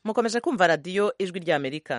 mukomeje kumva radiyo ijwi ry'amerika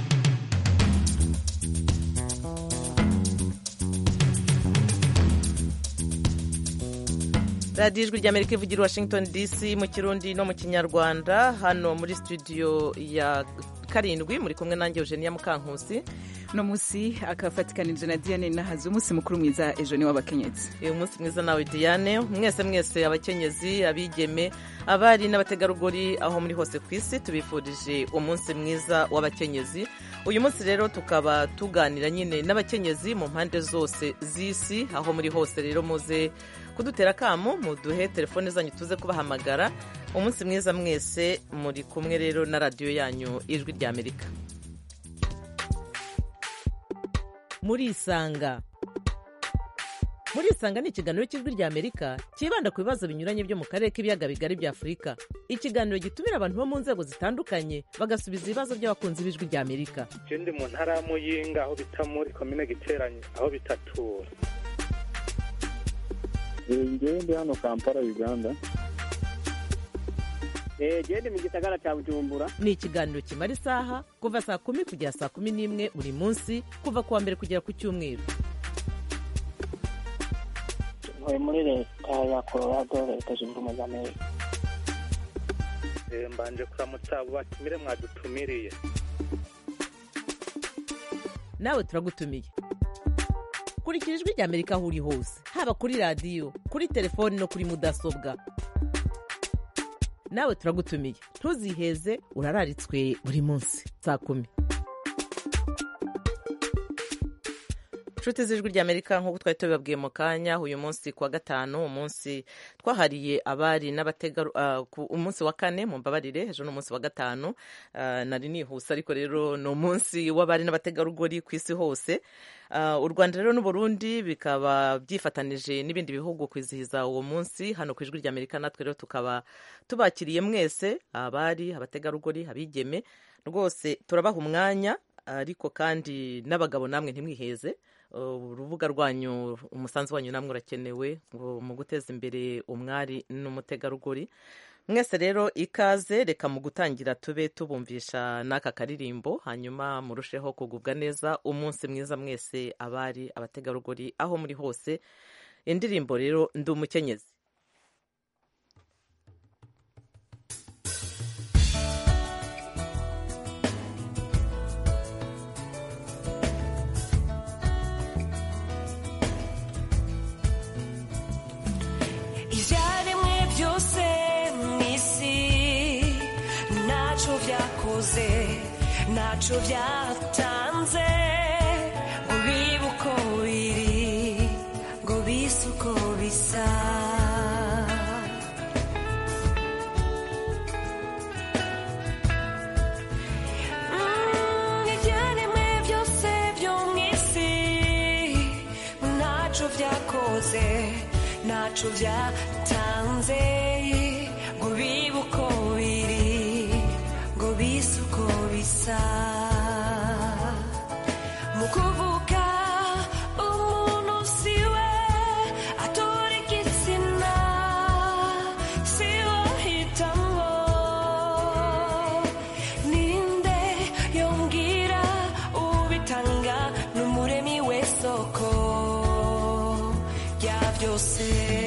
radiyo ijwi ry'amerika ivugira i washington dc mu kirundi no mu kinyarwanda hano muri studio ya karindwi muri kumwe nanjye eugenia mukankusi uno munsi akafatikanije na diane nahazi umunsi mukuru mwiza ejo ni w'abakenyezi uyu munsi mwiza nawe diane mwese mwese abakenyezi abigeme abari n'abategarugori aho muri hose ku isi tubifurije umunsi mwiza w'abakenyezi uyu munsi rero tukaba tuganira nyine n'abakenyezi mu mpande zose z'isi aho muri hose rero muze kudutera akamu muduhe telefone zanyu tuze kubahamagara umunsi mwiza mwese muri kumwe rero na radiyo yanyu ijwi ry'amerika murisanga murisanga ni ikiganiro cy'ijwi ry'amerika cyibanda ku bibazo binyuranye byo mu karere k'ibiyaga bigari bya afurika ikiganiro gitumira abantu bo mu nzego zitandukanye bagasubiza ibibazo by'abakunzi b'ijwi ry'amerika ndi mu ntara ya muyinga aho bita muri komine giteranye aho bitatura ngewe ndi hano kampala uganda gende mu gisagara cya bujumbura ni ikiganiro kimara isaha kuva saa kumi kugera saa kumi n'imwe buri munsi kuva ku wa mbere kugera ku cyumweru ntuye muri leta ya colorado leta zunze ubumwe za amerika mbanje kuramutsa abo batumire mwadutumiriye nawe turagutumiye kurikira ijwi ry'amerika aho uri hose haba kuri radiyo kuri telefoni no kuri mudasobwa nawe turagutumiye ntuziheze urararitswe buri munsi saa kumi inshuti z'ijwi ry'amerika nk'uko twari tubibabwiye mu kanya uyu munsi ku wa gatanu umunsi twahariye abari n'abategaru umunsi wa kane mu mbabarire ejo ni umunsi wa gatanu nari nihuse ariko rero ni umunsi w'abari n'abategarugori ku isi hose u rwanda rero n'uburundi bikaba byifatanije n'ibindi bihugu kwizihiza uwo munsi hano ku ijwi ry'amerika natwe rero tukaba tubakiriye mwese abari abategarugori abigeme rwose turabaha umwanya ariko kandi n'abagabo namwe ntimwiheze urubuga rwanyu umusanzu wanyu namwe urakenewe mu guteza imbere umwari n'umutegarugori mwese rero ikaze reka mu gutangira tube tubumvisha n'aka karirimbo hanyuma murusheho kugubwa neza umunsi mwiza mwese abari abategarugori aho muri hose indirimbo rero ndi umukenyezi ibyaremwe byose mu isi ntacyo byakoze ntacyo byatanze ngo bibe uko biri ngo bise uko bisa Mm, ibyaremwe byose byo mu isi ntacyo byakoze ntacyo byatanze ngo bibe uko biri ngo bise uko bisa mu kuvuga umuntu si we atora igitsina si we ahitamo ninde yongera ubitanga n'umuremi w'isoko rya byose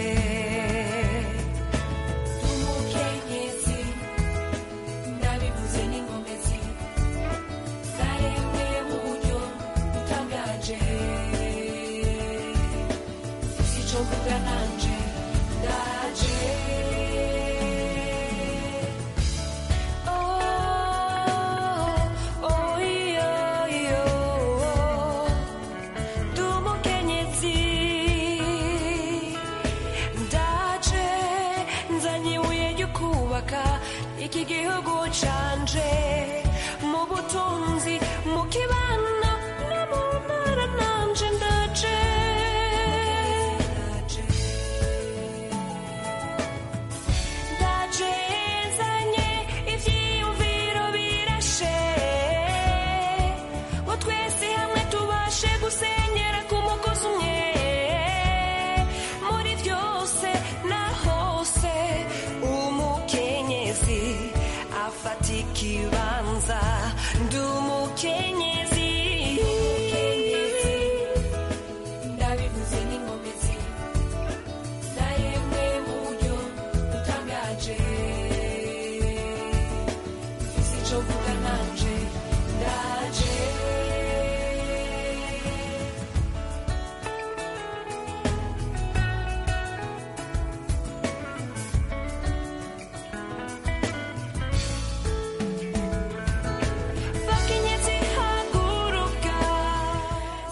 umukenyezi ndabivuze n'ingomezi zaremwe mu buryo butangaje si cyo mvuga nanje ndaje oh oh iyo iyo ndi umukenyezi ndaje nzanye ibuye ryo kubaka iki gihugu canje mu butunzi mu kibano no mu ntara nanje ndaje ndaje nzanye ivyiyumviro birashe ngo twese hamwe tubashe gusenyera ku mugozi umwe muri byose na hose umukenyezi afata ikiba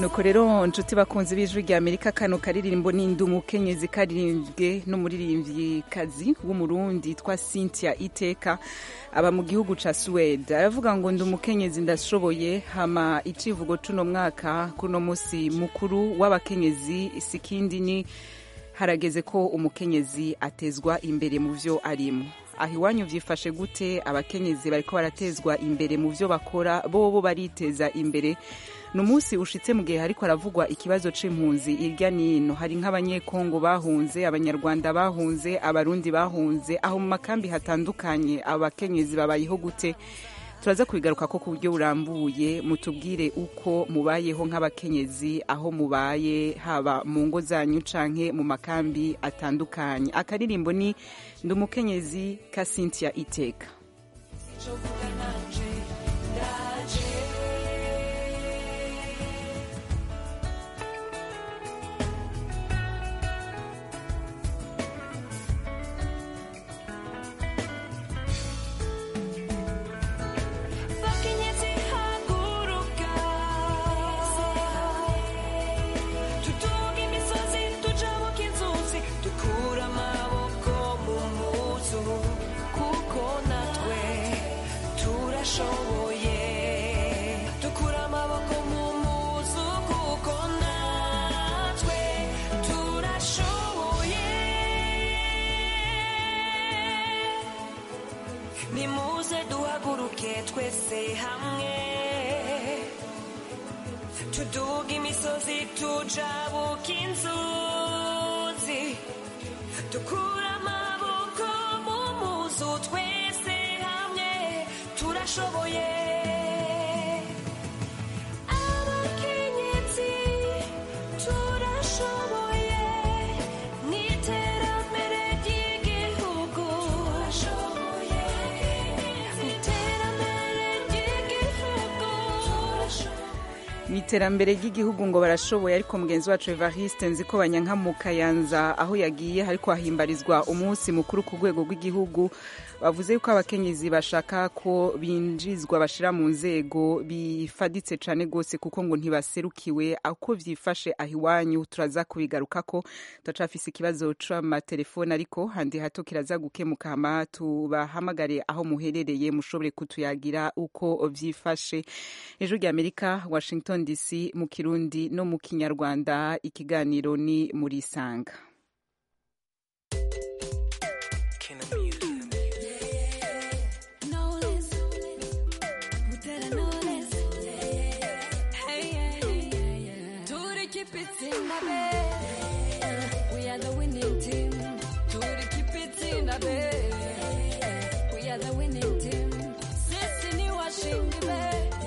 nuko rero nshuti bakunzi b'ijwi rya amerika kano karirimbo n'indi umukenyezi karirimbwe n'umuririmvyikazi w'umurundi twa cynthia iteka aba mu gihugu ca suwede aravuga ngo ndi umukenyezi ndashoboye hama icivugo cuno mwaka kuno musi mukuru w'abakenyezi sikindi ni harageze ko umukenyezi atezwa imbere mu vyo arimo aho iwanyu vyifashe gute abakenyezi bariko baratezwa imbere mu vyo bakora bobo bariteza imbere ni umunsi ushitse mu gihe hariko haravugwa ikibazo c'impunzi irya nino hari nk'abanyekongo bahunze abanyarwanda bahunze abarundi bahunze aho mu makambi hatandukanye abakenyezi babayeho gute turaza kubigaruka ko ku buryo burambuye mutubwire uko mubayeho nk'abakenyezi aho mubaye haba mu ngo zanyu canke mu makambi atandukanye akaririmbo ni ndi umukenyezi ka cynthia iteka Bakenyezi haguruka tutunge imisozi tujabuke inzuzi dukura amaboko mu muzu kuko natwe turashoboye dukura amaboko mu muzu kuko natwe turashoboye nimuze duhaguruke twese hamwe tuduga imisozi tujabuka inzuzi dukura amaboko mu muzu twese hamwe turashoboye abakenyezi turashoboye n'iterambere ry'igihugu turashoboye n'iterambere ry'igihugu mu iterambere ry'igihugu ngo barashoboye ariko mugenzi wacu evariste nzi ko banyanka mu kayanza aho yagiye hariko hahimbarizwa umunsi mukuru ku rwego rw'igihugu bavuze yuko abakenyezi bashaka ko binjizwa bashira mu nzego bifaditse cane gose kuko ngo ntibaserukiwe ako vyifashe aho iwanyu turaza kubigarukako turacafise ikibazo c'amatelefone ariko handi hato kiraza gukemuka hama tubahamagare aho muherereye mushobore kutuyagira uko vyifashe ejo rya amerika washington dc mu kirundi no mu kinyarwanda ikiganiro ni muri sanga We are the winning team. To keep it in the bed. We are the winning team. Sisi ni washindi be.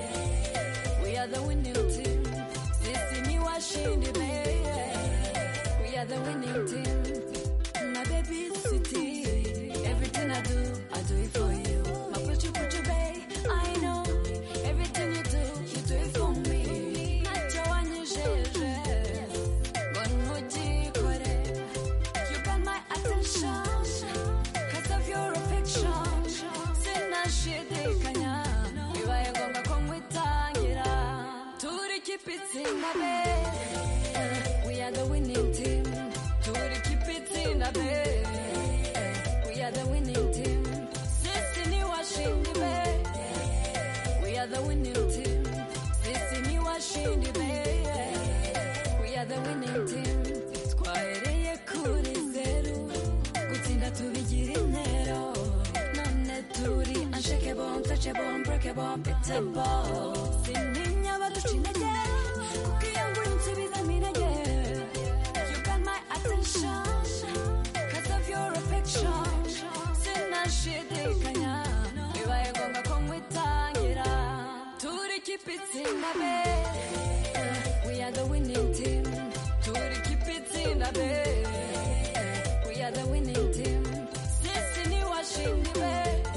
We are the winning team. Sisi ni washindi be. We are the winning team. My baby city. Everything I do, I do it for you. My puchu puchu bay. I know. Everything you do, you do it for me. Nacho wanyejeje. Gonujikore. You got my attention. Cause of your affection. Sinashidikanya. Bibaye ngombwa ko nkwitangira. Turi keep it in the bed. We are the winning team. Turi keep it in the bed. We are the winning team. Sisi ni washindi be. We are the winning team. Sisi ni washindi be. We are the winning team. Twahereye kuri zeru. Gutsinda tubigira intero. None turi unshakable, untouchable, unbreakable, unbeatable. Sintinya abaduca intege. Kuko iyo ngura insubizamo intege. You got my attention. Cause of your affection. Sinashidikanya. Bibaye ngombwa ko nkwitangira. Turi keep it in the bed. We are the winning team. Turi keep it in the bed. We are the winning team. Sisi ni washindi be.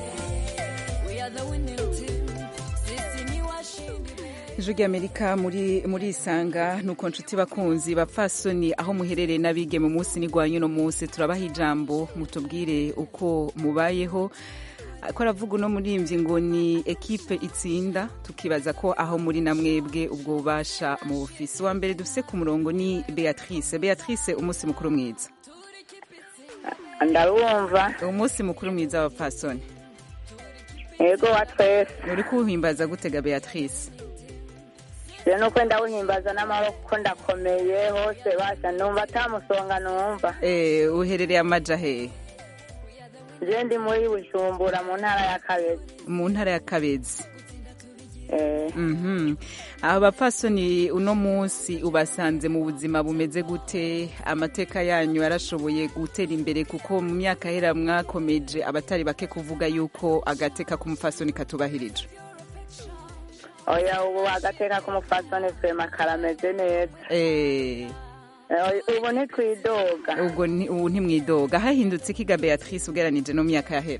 We are the winning team. Sisi ni washindi be. ijwi ry'amerika muri muri isanga nuko nshuti bakunzi bapfasoni aho muherereye n'abige mu munsi n'igwanyu no munsi turabaha ijambo mutubwire uko mubayeho ko aravuga uno murimbyi ngo ni ekipe itsinda tukibaza ko aho muri na mwebwe ubwo bubasha mu bufisi wa mbere dufise ku murongo ni beatrice beatrice umunsi mukuru mwiza ndabumva umunsi mukuru mwiza wa pasoni yego wa twese uri kuwuhimbaza gutega beatrice rero nuko ndawuhimbaza n'amaboko ndakomeye hose basha numva atamusonga numva Eh, uherereye amaja hehe je ndi muri bujumbura mu ntara ya kabezi mu ntara ya kabezi Eh, Mhm. aba bapfasoni uno munsi ubasanze mu buzima bumeze gute amateka yanyu yarashoboye gutera imbere kuko mu myaka hera mwakomeje abatari bake kuvuga yuko agateka k'umupfasoni katubahirije oya ubu agateka k'umupfasoni vema karameze neza Eh, Eh, ubu ntitwidoga ubwo ni- ubu ntimwidoga hahindutse ikiga beatrice ugeranije no mu myaka yahera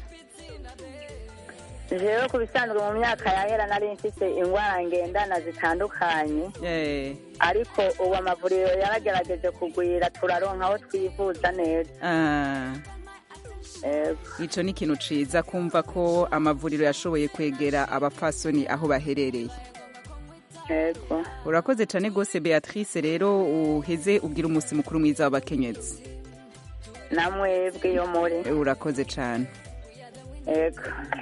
jewe ku bisanzwe mu myaka yahera nari mfise ingwara ngendana zitandukanye Eh, ariko ubu amavuriro yaragerageje kugwira turaronka aho twivuza neza ah, Yego. ico ni ikintu ciza kumva ko amavuriro yashoboye kwegera abapfasoni aho baherereye yego urakoze cyane rwose beatrice rero uheze ubwira umunsi mukuru mwiza w'abakenyezi namwebwe yo muri Eh, urakoze cyane yego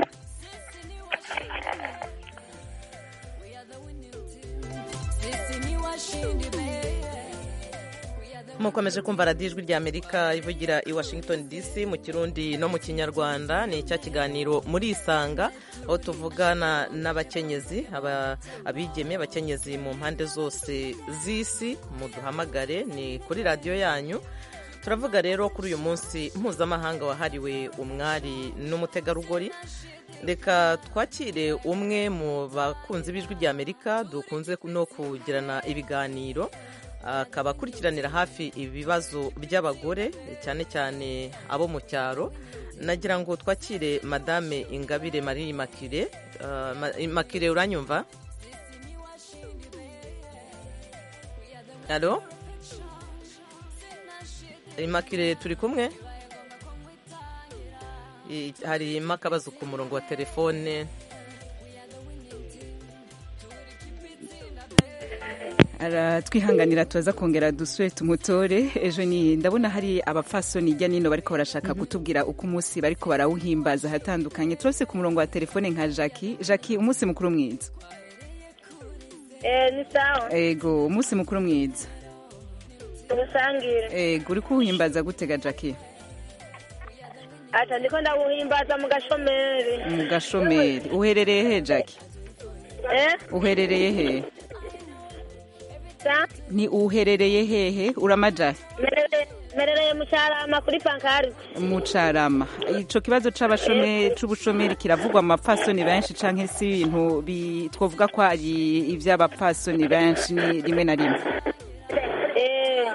Sisi ni washindi baby. mukomeje kumva radiyo ijwi rya amerika ivugira i washington dc mu kirundi no mu kinyarwanda ni icya kiganiro muri isanga aho tuvugana n'abakenyezi aba- abigeme abakenyezi mu mpande zose z'isi muduhamagare ni kuri radiyo yanyu turavuga rero kuri uyu munsi mpuzamahanga wahariwe umwari n'umutegarugori reka twakire umwe mu bakunzi b'ijwi rya amerika dukunze no kugirana ibiganiro akaba akurikiranira hafi ibibazo by'abagore cyane cyane abo mu cyaro nagira ngo twakire madame ingabire marie makire makire uranyumva alo makire turi kumwe I- harimo akabazo ku murongo wa telefone aratwihanganira tuza kongera dusure tumutore ejo ni ndabona hari abapfasoni hirya nino bariko barashaka kutubwira uko umunsi bariko barawuhimbaza ahatandukanye turose ku murongo wa telefone nka jackie jackie umunsi mukuru mwiza Eh, ni sawa ego umunsi mukuru mwiza ubusangire ego uri kuwuhimbaza gutega jackie ata ndiko ndawuhimbaza mu gashomeri mu gashomeri uherereye he jackie eh uherereye he sa ni uherereye hehe uramaja merere merereye mu cyarama kuri pankari mucarama ico kibazo c'abashomeri c'ubushomeri kiravugwa mu bapfasoni benshi canke si ibintu bi- twovuga ko ari ivy'abapfasoni benshi ni rimwe na rimwe eh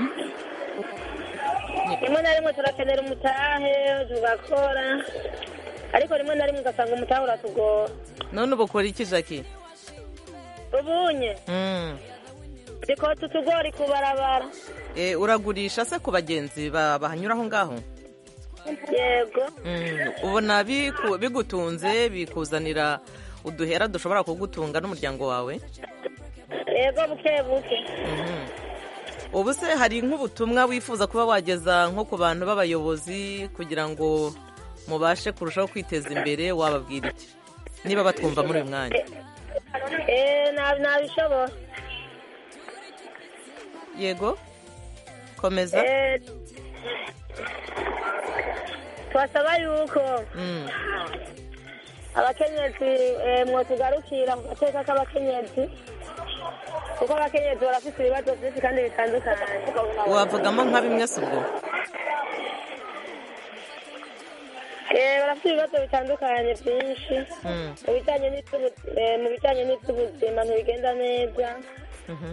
rimwe na rimwe turakenera umutahe tugakora ariko rimwe na rimwe ugasanga umutahe uratugora none ubu ukora iki jackie ubunye Mm. dikota utugori ku barabara Eh, uragurisha se ku bagenzi ba- bahanyura aho ngaho yego Mm, ubona biku- bigutunze bikuzanira uduhera dushobora kugutunga n'umuryango wawe yego buke buke Mhm. ubu se hari nk'ubutumwa wifuza kuba wageza nko ku bantu b'abayobozi kugira ngo mubashe kurushaho kwiteza imbere wababwira iki niba batwumva muri uyu mwanya eh nabi nabishobora yego komeza eh twasaba yuko Mm. abakenyezi eh, mwotugarukira mu gateka k'abakenyezi kuko abakenyezi barafite ibibazo byinshi kandi bitandukanye wavugamo nka bimwe si ubwo Eh, barafite ibibazo bitandukanye byinshi Mm. mu bijyanye n'iby'ubu- eh, mu bijyanye n'iby'ubuzima ntibigenda neza Mhm.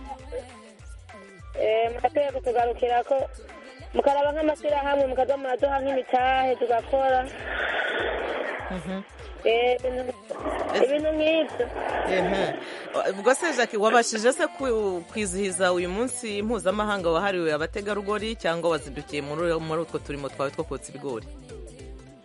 Eh, murakwiye kutugarukira ko mukaraba nk'amashyirahamwe mukaza muraduha nk'imitahe tugakora Mhm. Eh, ibintu- ibintu nk'ibyo Ehe. ubwo se jackie wabashije se ku- kwizihiza uyu munsi mpuzamahanga wahariwe abategarugori cyangwa wazindukiye muri muri utwo turimo twawe two kotsa ibigori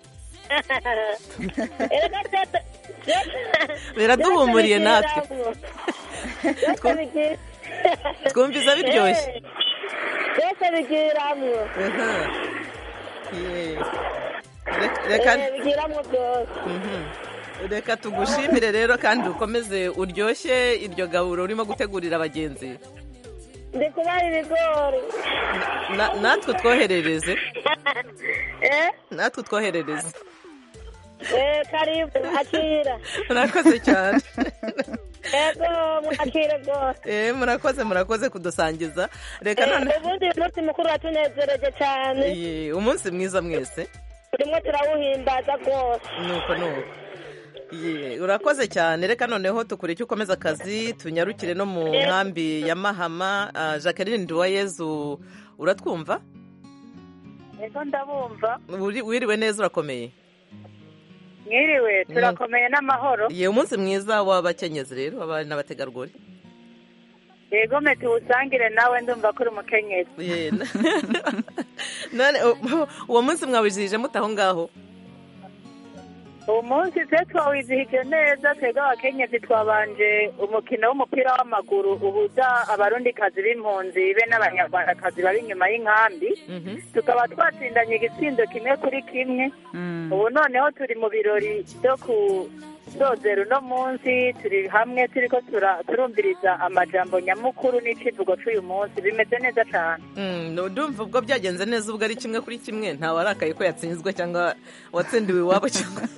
erega byose biraduhumuriye natwe byose bigira twumviza biryoshye byose bigiramwo Aha. Ye. Reka- reka Eh, bigiramwo byose Mhm. reka tugushimire rero kandi ukomeze uryoshye iryo gaburo urimo gutegurira abagenzi ndi kubara ibigori Na- natwe twoherereze eh natwe twoherereze eh karibu akira murakoze cyane ego mwakire rwose Eh, murakoze murakoze kudusangiza reka Eh, none ubundi uyu munsi mukuru watunezereje cyane Ye, umunsi mwiza mwese turimo turawuhimbaza rwose nuko nuko Ye, urakoze cyane reka noneho tukureke ukomeza akazi tunyarukire no mu nkambi ya mahama Ah, jacqueline nduwayezu uratwumva ego ndabumva Uri- wiriwe neza urakomeye mwiriwe turakomeye n'amahoro ye umunsi mwiza w'abakenyezi rero abari n'abategarugori yego me tuwusangire nawe ndumva ko uri umukenyezi Ye, na- none u- uwo munsi mwawizihije mute aho ngaho uwo munsi twe twawizihije neza twebwe abakenyezi twabanje umukino w'umupira w'amaguru uhuza abarundikazi b'impunzi be n'abanyarwandakazi bari inyuma y'inkambi tukaba twatsindanye igitsindo kimwe kuri kimwe ubu noneho turi mu birori byo kuzozera uno munsi turi hamwe turi ko tura- turumviriza amajambo nyamukuru n'icivugo c'uyu munsi bimeze neza cane Mm, ndumva ubwo byagenze neza ubwo ari kimwe kuri kimwe ntawarakaye ko yatsinzwe cyangwa watsindiwe iwabo cyangwa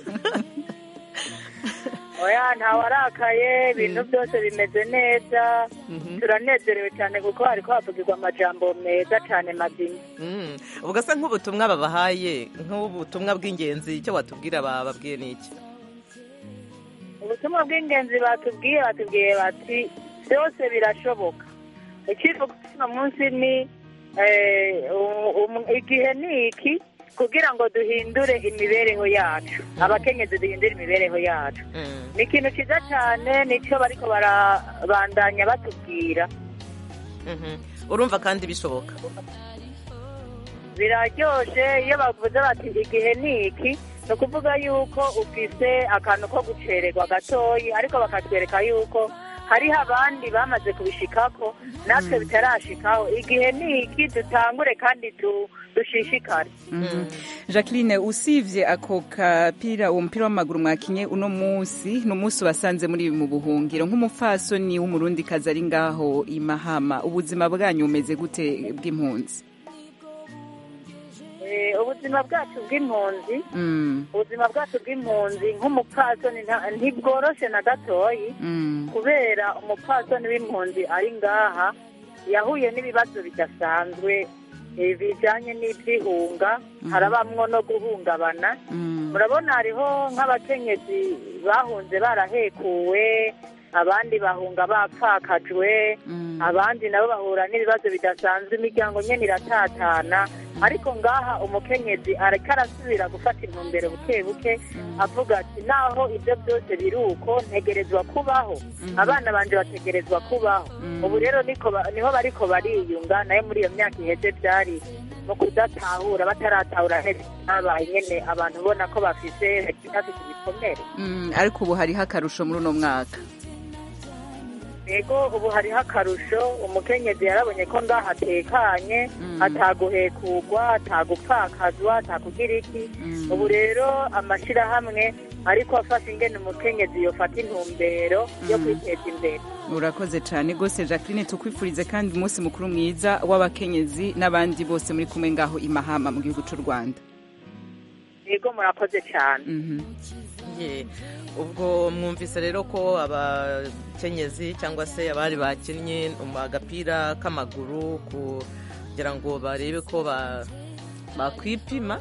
oya ntawarakaye ibintu byose bimeze neza turanezerewe cyane kuko hariko havugirwa amajambo meza cane mazima Mm, ubwo se nk'ubutumwa babahaye nk'ubutumwa bw'ingenzi icyo watubwira bababwiye ni iki ubutumwa bw'ingenzi batubwiye batubwiye bati byose birashoboka ikivugo cy'uno munsi ni eh, u- um- igihe ni iki kugira ngo duhindure imibereho yacu abakenyezi duhindure imibereho yacu ni ikintu cyiza cyane nicyo bariko barabandanya batubwira Mhm. urumva kandi bishoboka biraryoshe iyo bavuze bati igihe ni iki ni ukuvuga yuko ufise akantu ko gucererwa gatoyi ariko bakatwereka yuko hariho abandi bamaze kubishikako natwe bitarashikaho igihe ni iki dutangure kandi du- dushishikare Mhm. jacqueline usibye ako kapira uwo mupira w'amaguru mwakinye uno munsi ni umunsi wasanze muri mu buhungiro nk'umupfasoni w'umurundi kazi ari ngaho i mahama ubuzima bwanyu bumeze gute bw'impunzi Eh, ubuzima bwacu bw'impunzi Mm, ubuzima bwacu bw'impunzi nk'umupfasoni nta- ntibworoshe na gatoyi mm, kubera umupfasoni w'impunzi ari ngaha yahuye n'ibibazo bidasanzwe eh, bijanye n'iby'ihunga harabamwo no guhungabana mm, murabona hariho nk'abakenyezi bahunze barahekuwe abandi bahunga bapfakajwe abandi nabo bahura n'ibibazo bidasanzwe imiryango nyene iratatana ariko ngaha umukenyezi ariko arasubira gufata intumbero buke buke avuga ati naho ibyo byose biri uko ntegerezwa kubaho abana banje bategerezwa kubaho ubu rero niko ba- niho bariko bariyunga nayo muri iyo myaka iheze byari mu kudatahura bataratahura neza babaye nyene abantu ubona ko bafise bafise ibikomere mm, ariko ubu hariho akarusho muri uno mwaka yego ubu hariho akarusho umukenyezi yarabonye ko ngaha atekanye ataguhekugwa atagupfakazwa atakugira iki ubu rero amashirahamwe ariko afasha ingene umukenyezi yofata intumbero yo kwiteza imbere urakoze cyane rwose jacqueline tukwifurize kandi umunsi mukuru mwiza w'abakenyezi n'abandi bose muri kumwe ngaho i mahama mu gihugu cy'u rwanda yego murakoze cyane Ye, ubwo mwumvise rero ko abakenyezi cyangwa se abari bakinnye um, agapira k'amaguru kugira ngo barebe ko ba bakwipima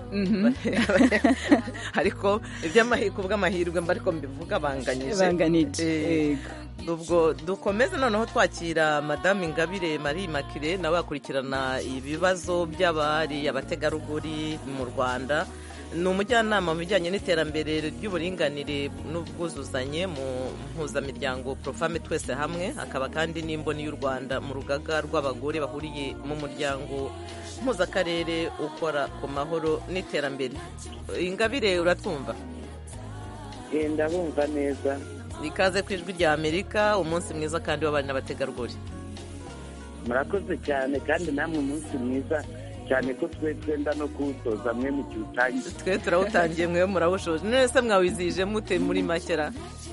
ariko iby'amahirwe ubw'amahirwe mba ariko mbivuga banganyije Banganije, Eh, ubwo dukomeze noneho twakira madamu ingabire marie makire nawe akurikirana ibibazo by'abari abategarugori mu rwanda ni umujyanama mu bijyanye n'iterambere ry'uburinganire n'ubwuzuzanye mu mpuzamiryango profame twese hamwe akaba kandi n'imboni y'u rwanda mu rugaga rw'abagore bahuriye mu muryango mpuzakarere ukora ku mahoro n'iterambere ingabire uratwumva genda bumva neza ikaze ku ijwi rya amerika umunsi mwiza kandi w'abari n'abategarugori murakoze cyane kandi namwe umunsi mwiza cyane ko twe twenda no kuwutoza mwe mu kiwutangiye twe turawutangiye mwe murawushoje none se mwawizihije mute muri makera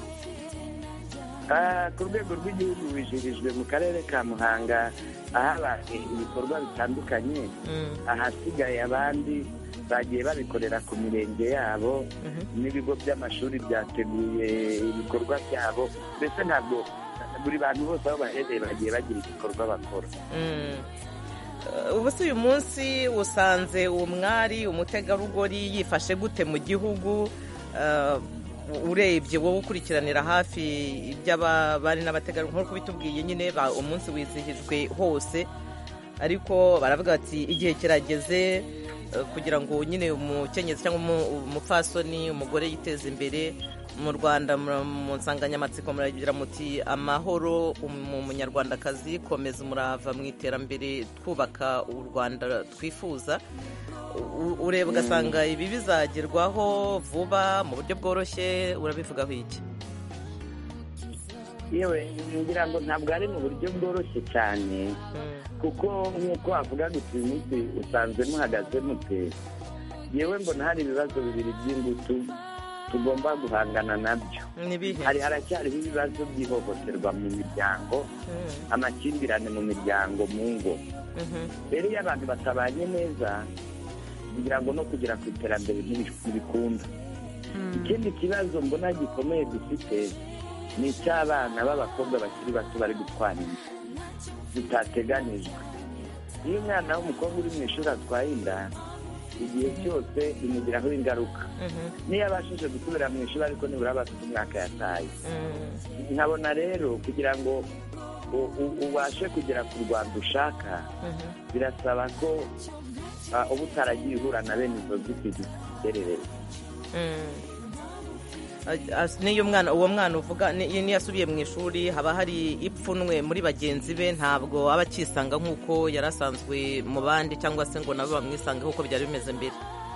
Ah, ku rwego rw'igihugu wijirijwe mu karere ka muhanga ahabaye ibikorwa bitandukanye ahasigaye abandi bagiye babikorera ku mirenge yabo n'ibigo by'amashuri byateguye ibikorwa byabo mbese ntabwo buri bantu bose aho baherereye bagiye bagira igikorwa bakora Mm. Uh, ubu se uyu munsi usanze uwo mwari umutegarugori yifashe gute mu gihugu Uh, urebye wowe ukurikiranira hafi iby'abari n'abategarugori nk'uko bitubwiye nyine ba- umunsi wizihijwe hose ariko baravuga bati igihe kirageze uh, kugira ngo nyine umukenyezi cyangwa umu- umupfasoni umugore yiteze imbere mu rwanda mu mu nsanganyamatsiko muragira muti amahoro mu munyarwandakazi komeza umurava mu iterambere twubaka u rwanda twifuza U- ureba ugasanga ibi bizagerwaho vuba mu buryo bworoshye urabivugaho iki yewe ngira ngo ntabwo ari mu buryo bworoshye cyane kuko nk'uko wavuga gusa uyu munsi usanzwe muhagaze mute yewe mbona hari ibibazo bibiri by'ingutu tugomba guhangana nabyo nibihe hari haracyariho ibibazo by'ihohoterwa mu miryango amakimbirane mu miryango mu ngo rero iyo abantu batabanye neza kugira ngo no kugera ku iterambere ntibi- ntibikunda ikindi kibazo mbona gikomeye dufite ni icy'abana b'abakobwa bakiri bato bari gutwara inda zitateganijwe iyo umwana w'umukobwa uri mu ishuri atwaye inda igihe cyose bimugiraho ingaruka niyo abashije gusubira mu ishuri ariko nibura aba afite umwaka yataye nkabona rero kugira ngo u- u- ubashe kugera ku rwanda ushaka birasaba ko ah, uba utaragiye uhura na bene izo nzitizi ziterereye As- n'iyo mwana uwo mwana uvuga ni- niyo asubiye mu ishuri haba hari ipfunwe muri bagenzi be ntabwo aba akisanga nk'uko yari asanzwe mu bandi cyangwa se ngo nabo bamwisange nk'uko byari bimeze mbere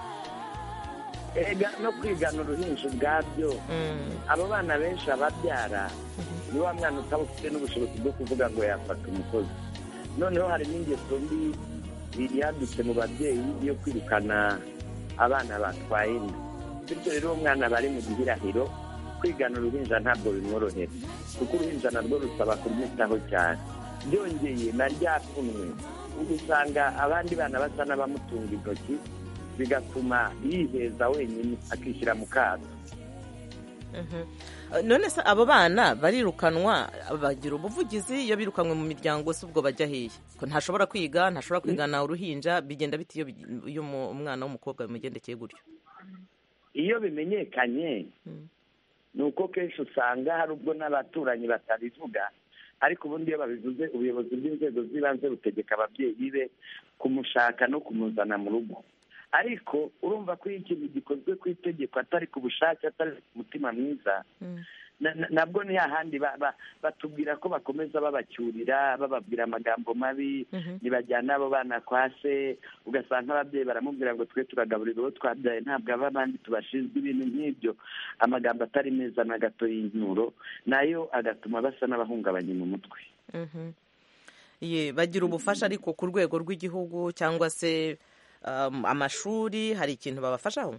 erega no kwigana uruhinja ubwabyo abo bana benshi ababyara ni wa mwana utaba ufite n'ubushobozi bwo kuvuga ngo yafata umukozi noneho hari n'ingeso mbi yadutse mu babyeyi yo kwirukana abana batwaye inda bityo rero uwo mwana aba ari mu gihirahiro kwigana uruhinja ntabwo bimworohera kuko uruhinja narwo rusaba kurwitaho cyane byongeye na rya pfunwe usanga abandi bana basa n'abamutunga intoki bigatuma yiheza wenyine akishyira mu kato Mhm. Uh, none se abo bana barirukanwa bagira ubuvugizi iyo birukanwe mu miryango se ubwo bajya hehe ko ntashobora kwiga ntashobora kwigana uruhinja bigenda bite iyo bi- iyo umu- umwana w'umukobwa bimugendekeye gutyo iyo bimenyekanye ni uko kenshi usanga hari ubwo n'abaturanyi batabivuga ariko ubundi iyo babivuze ubuyobozi bw'inzego z'ibanze butegeka ababyeyi be kumushaka no kumuzana mu rugo ariko urumva ko iyo ikintu gikozwe ku itegeko atari ku bushake atari ku mutima mwiza na- na- nabwo ni hahandi ba- ba- batubwira ko bakomeza babacyurira bababwira amagambo mabi ntibajyana abo bana kwa se ugasanga ababyeyi baramubwira ngo twe turagaburira uwo twabyaye ntabwo aba abandi tubashinzwe ibintu nk'ibyo amagambo atari meza na gato y'inkuro nayo agatuma basa n'abahungabanye mu mutwe Mhm. Ye, bagira ubufasha ariko ku rwego rw'igihugu cyangwa se um, amashuri hari ikintu babafashaho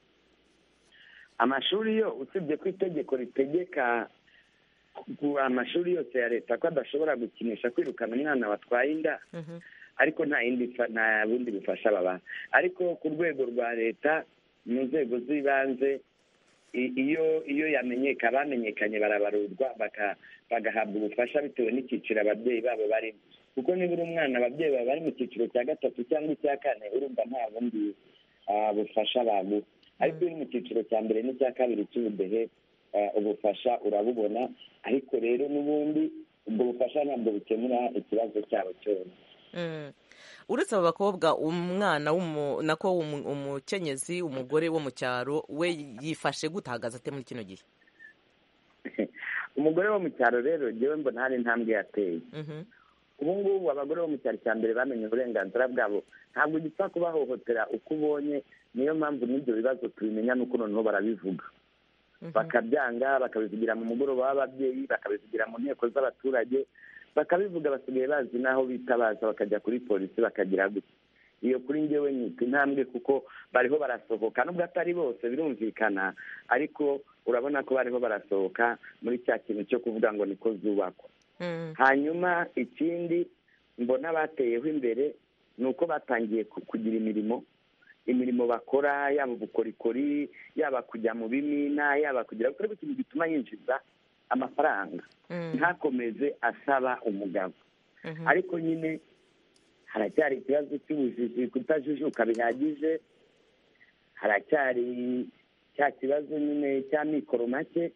amashuri yo usibye ko itegeko ritegeka ku amashuri yose ya leta ko adashobora gukinisha kwirukana umwana watwaye inda ariko nta yindi fa- nta bundi bufasha babaha ariko ku rwego rwa leta mu nzego z'ibanze i- iyo iyo yamenyeka bamenyekanye barabarurwa baka- bagahabwa ubufasha bitewe n'icyiciro ababyeyi babo barimo kuko niba uri umwana ababyeyi baba bari mu cyiciro cya gatatu cyangwa icya kane urumva nta bundi ah, bufasha baguha ariko iyo uri mu cyiciro cya mbere n'icya kabiri cy'ubudehe ah, ubufasha urabubona ariko rero n'ubundi ubwo bufasha ntabwo bukemura ikibazo cyabo cyose Mm. uretse abo bakobwa umwana w'umu- nako umu- umukenyezi umugore wo mu cyaro we yifashe gutahagaze ate muri kino gihe umugore wo mu cyaro rero ngewe mbona hari intambwe yateye Mhm. ubu ngubu abagore bo mu cyaro cya mbere bamenye uburenganzira bwabo ntabwo ugipfa kubahohotera uko ubonye niyo mpamvu n'ibyo bibazo tubimenya nuko noneho barabivuga bakabyanga bakabivugira mu mugoroba w'ababyeyi bakabivugira mu nteko z'abaturage bakabivuga basigaye bazi n'aho bitabaza bakajya kuri polisi bakagira gutya iyo kuri ngewe nyita intambwe kuko bariho barasohoka nubwo atari bose birumvikana ariko urabona ko bariho barasohoka muri cya kintu cyo kuvuga ngo niko zubakwa hanyuma ikindi mbona bateyeho imbere ni uko batangiye ku- kugira imirimo imirimo bakora yaba ubukorikori yaba kujya mu bimina yaba kugira gukora ikintu gituma yinjiza amafaranga ntakomeze asaba umugabo ariko nyine haracyari ikibazo cy'ubujiji kutajijuka bihagije haracyari cya kibazo nyine cya mikoro make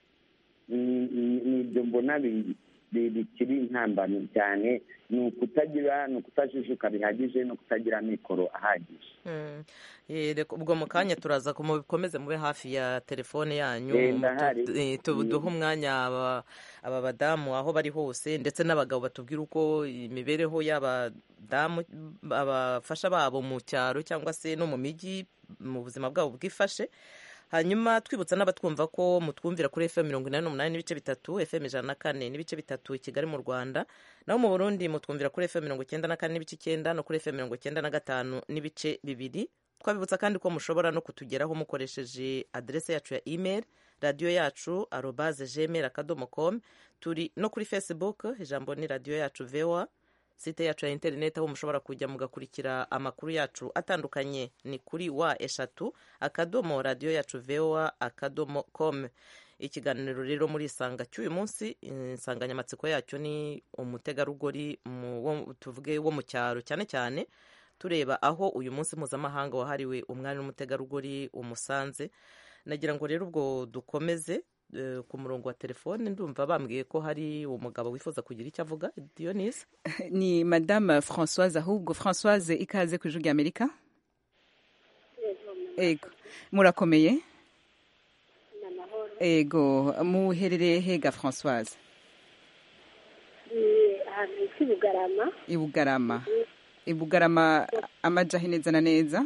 ni- ni- ni ibyo mbona bi- bi- bikiri intambamyi cyane ni ukutagira ni ukutajijuka bihagije no kutagira mikoro ahagije Mm. Eh, reka ubwo mu kanya turaza ku- mubikomeze mube hafi ya telefone yanyu Eh, mu- ndahari. tu- eh, tu- Mm. duhe umwanya aba aba badamu aho bari hose ndetse n'abagabo batubwira uko imibereho y'abadamu abafasha babo mu cyaro cyangwa se no mu mijyi mu buzima bwabo bwifashe hanyuma twibutsa n'abatwumva ko mutwumvira kuri fm mirongo inani n'umunani n'ibice bitatu fm ijana na kane n'ibice bitatu i kigali mu rwanda naho mu burundi mutwumvira kuri fm mirongo icyenda na kane n'ibice icyenda no kuri fm mirongo icyenda na gatanu n'ibice bibiri twabibutsa kandi ko mushobora no kutugeraho mukoresheje aderese yacu ya email radiyo yacu arobaze gmail akadomo com turi no kuri facebook ijambo ni radiyo yacu voa site yacu ya interineti aho mushobora kujya mugakurikira amakuru yacu atandukanye ni kuri wa eshatu akadomo radiyo yacu voa akadomo com ikiganiro rero muri isanga cy'uyu munsi insanganyamatsiko yacyo ni umutegarugori mu- wo- tuvuge wo mu cyaro cyane cyane tureba aho uyu munsi mpuzamahanga wahariwe umwari n'umutegarugori umusanze nagira ngo rero ubwo dukomeze eh, ku murongo wa telefone ndumva bambwiye ko hari umugabo wifuza kugira icyo avuga dionise ni madame françoise ahubwo françoise ikaze ku ijwi rya amerika ego murakomeye ego muherereye hega françoise ahantu hitwa i bugarama i bugarama i bugarama amajahe neza na neza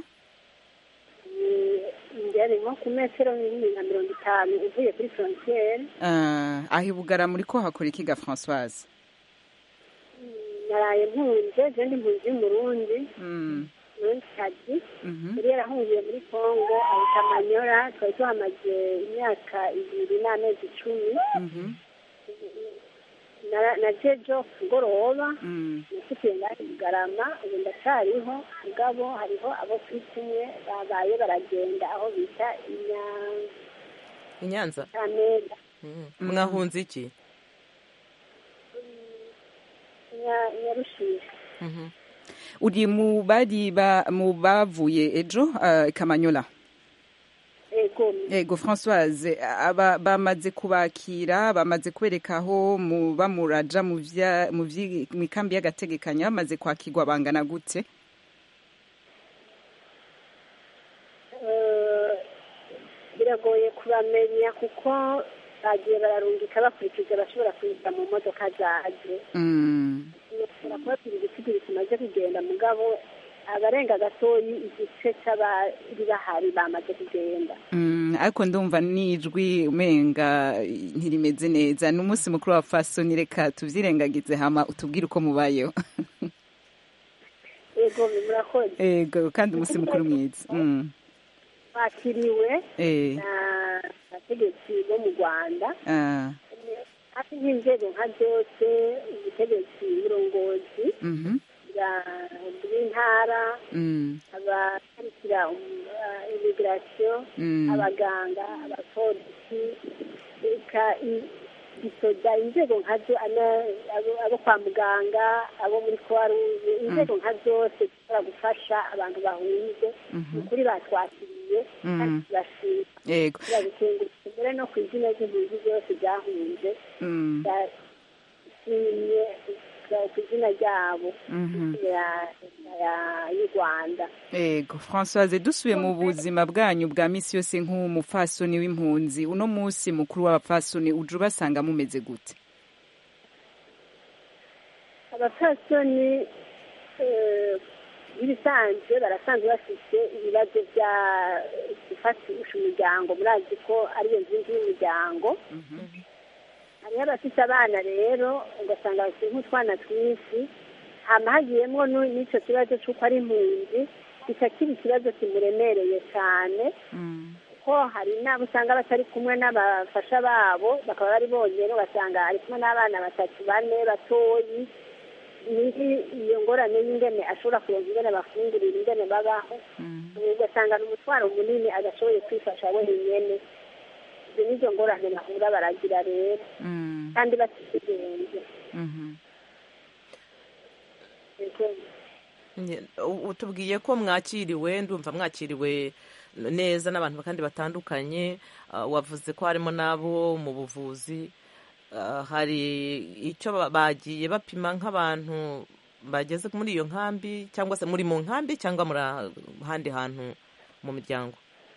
njyane nko ku metero bibiri na mirongo itanu uvuye kuri frontiere Ah, aho i bugarama uriko hakora ikiga françoise naraye mpunze je ndi mpunzi y'umurundi Mm, murundi kazi mhm. yari yarahungiye muri congo ahita amanyora twari tuhamaze imyaka ibiri n'amezi icumi Mhm. Nara- naje jo kugoroba Mm. nafitiye ngahe bugarama ubu ndacyariho mugabo hariho abo turi kumwe babaye baragenda aho bita i nyanza inyakamega mwahunze iki nyarushishi Mhm. uri mu bari ba- mu bavuye ejo ah, kamanyola ego ego françoise aba bamaze kubakira bamaze kwereka aho mu bamuraja mu vya- mu vyi- mu ikambi y'agategekanyo bamaze kwakirwa bangana gute Eh, biragoye kubamenya kuko bagiye bararungika bakurikije abashobora kwinjira mu modoka zaje Mm. bashobora kubabwira ibisigo tumaze kugenda mugabo abarenga gatoyi igice cy'abari bahari bamaze kugenda Mm, ariko ndumva n'ijwi umenga ntirimeze neza ni umunsi mukuru wa fasoni reka tuvyirengagize hama utubwire uko mubayeho ego murakoze ego kandi umunsi mukuru mwiza Mm. bakiriwe Eh. n'abategetsi bo mu rwanda Ah. hafi nk'inzego nka zose ubutegetsi burongozi Mhm. bwa- bw'intara Mm. abakurikira imigirasiyo Mm. abaganga abapolisi reka i- isoda inzego nkazo ana- abo- abo kwa muganga abo muri kuwaruze inzego nka zose zishobora gufasha abantu bahunze Mhm. ni ukuri batwakiriye Mm. kandi turashima Yego. turabikengurutse mbere no ku izina ry'impunzi zose zahunze Mm. ndashimye ku izina ryabo Mhm. ya- ya- y'u rwanda ego francoise dusubiye mu buzima bwanyu bwa misi yose nk'umupfasoni w'impunzi uno munsi mukuru w'abapfasoni uje ubasanga mumeze gute abapfasoni eh, nk'ibisanzwe barasanzwe bafite ibibazo bya gufatisha umuryango murazi ko ariyo nkingi y'umuryango hariho abafite abana rero ugasanga bafite nk'utwana twinshi hama hagiyemo nu- n'icyo kibazo cy'uko ari impunzi kica kiba ikibazo kimuremereye cyane ko hari n'abo usanga batari kumwe n'abafasha babo bakaba bari bonyine ugasanga ari kumwe n'abana batatu bane batoyi nihi iyo ngorane y'ingene ashobora kuronka ingene bafungurira ingene babaho ugasanga ni umutwaro munini adashoboye kwifasha wenyine izo nizo ngorane bahura baragira rero kandi batigenze Nye- u- utubwiye ko mwakiriwe ndumva mwakiriwe neza n'abantu kandi batandukanye ah, wavuze ko harimo n'abo mu buvuzi Ah, hari icyo ba- bagiye bapima nk'abantu bageze muri iyo nkambi cyangwa se muri mu nkambi cyangwa muri ahandi hantu mu miryango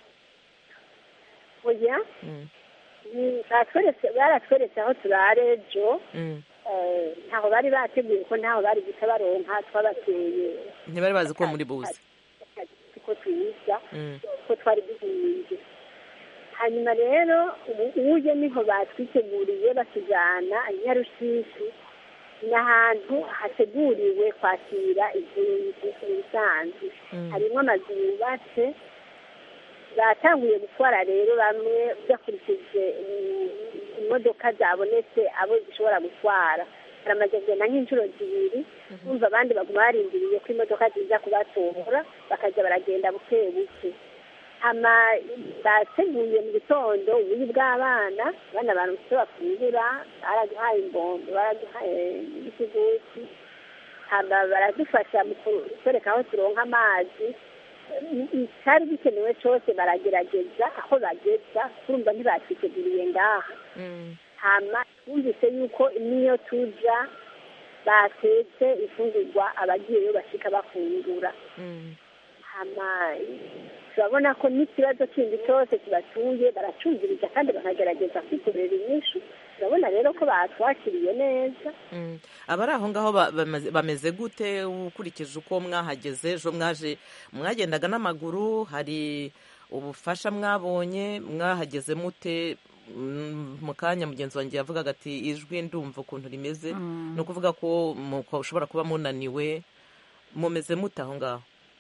oya Mm, ni- batweretse baratweretse aho turare ejo mm. eh, ntaho bari bateguye ko ntaho bari guca baronka twabateye ntibari bazi ko muri buze ko twiza Mm, ko twari duhinze hanyuma rero ubu uje niho batwiteguriye batujyana nyarushishi ni ahantu hateguriwe kwakira impunzi ibisanzwe Mm. harimo amazu yubatse batanguye gutwara rero bamwe bakurikije mm, imodoka zabonetse abo zishobora gutwara baramaze kugenda nk'inshuro zibiri bumva abandi baguma barindiriye ko imodoka ziza kubatora bakajya baragenda buke buke hama bateguye mu gitondo ubuyi bw'abana abana abantu icyo bafungura baraduhaye imbombo baraduhaye n'ikigusi hama baradufasha mu kutwereka aho turonka amazi icyari gikenewe cyose baragerageza aho bageza turumva ntibatwiteguriye ngaha hama twumvise yuko n'iyo tuja batetse ifungurwa abagiyeyo bashika bafungura hama turabona ko n'ikibazo kindi cyose kibatuye baracumviriza kandi bakagerageza kwikorera inyishu turabona rero ko batwakiriye neza mm. abari aho ngaho ba- bamaze- bameze gute ukurikije uko mwahageze ejo mwaje mwagendaga n'amaguru hari ubufasha mwabonye mwahageze mute Mm, mu kanya mugenzi wanjye yavugaga ati ijwi ndumva ukuntu rimeze Mm. ni ukuvuga ko muko- ushobora kuba munaniwe mumeze mute aho ngaho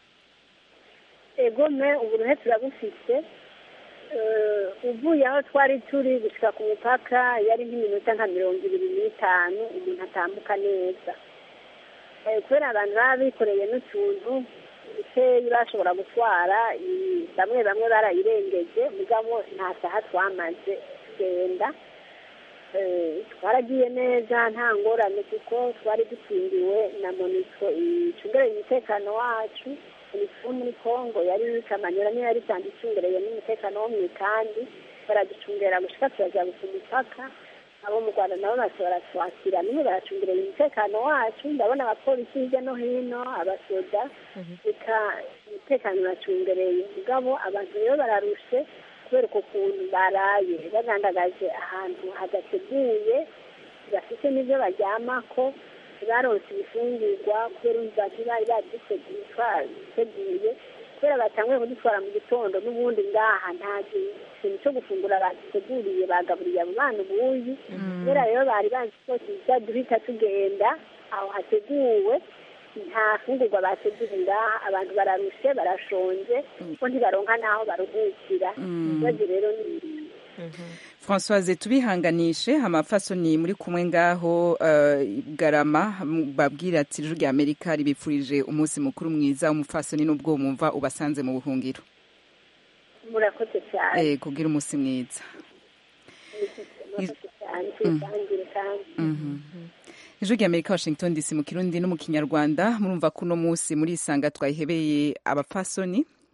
egome uburuhe turabufite Eh, uvuye aho twari turi gushika ku mupaka yari nk'iminota nka mirongo ibiri n'itanu umuntu atambuka neza Eh, kubera abantu baba bikoreye n'utuntu dukeyi bashobora gutwara i- bamwe bamwe barayirengeje mugabo nta saha twamaze tugenda Eh, twaragiye neza nta ngorane kuko twari dukingiwe na moniko icungereye umutekano wacu moniko wo muri kongo yari kamanyura niyo yari isanzwe icungereye n'umutekano wo mu ikambi baraducungera gushika turaja ku mupaka abo mu rwanda nabo bose baratwakira nimwe baracungereye umutekano wacu ndabona abapolisi hirya no hino abasoda reka umutekano uracungereye mugabo abantu rero bararushe kubera uko kuntu baraye bagandagaje ahantu hadateguye bafite n'ibyo baryamako baronse ibifungurwa kubera umva ntibari babiteguye kubera batanguye kudutwara mu gitondo n'ubundi ngaha nta kintu cyo gufungura baduteguriye bagaburiye abo bana ubuyi kubera rero bari bazi ko tuza duhita tugenda aho hateguwe nta fungurwa bateguye ngaha abantu bararushe barashonje ko ntibaronka n'aho baruhukira ikibazo rero ni francoise tubihanganishe amapfasoni muri kumwe ngaho eh, garama babwira ati ijwi rya amerika ribifurije umunsi mukuru mwiza umupfasoni n'ubwo mwumva ubasanze mu buhungiro murakoze cyane eh kugira umunsi mwiza murakoze cyane tuyitangire kandi Mhm. ijwi rya amerika washington dc mu kirundi no mu kinyarwanda murumva ko uno munsi muri isanga twayihebeye abapfasoni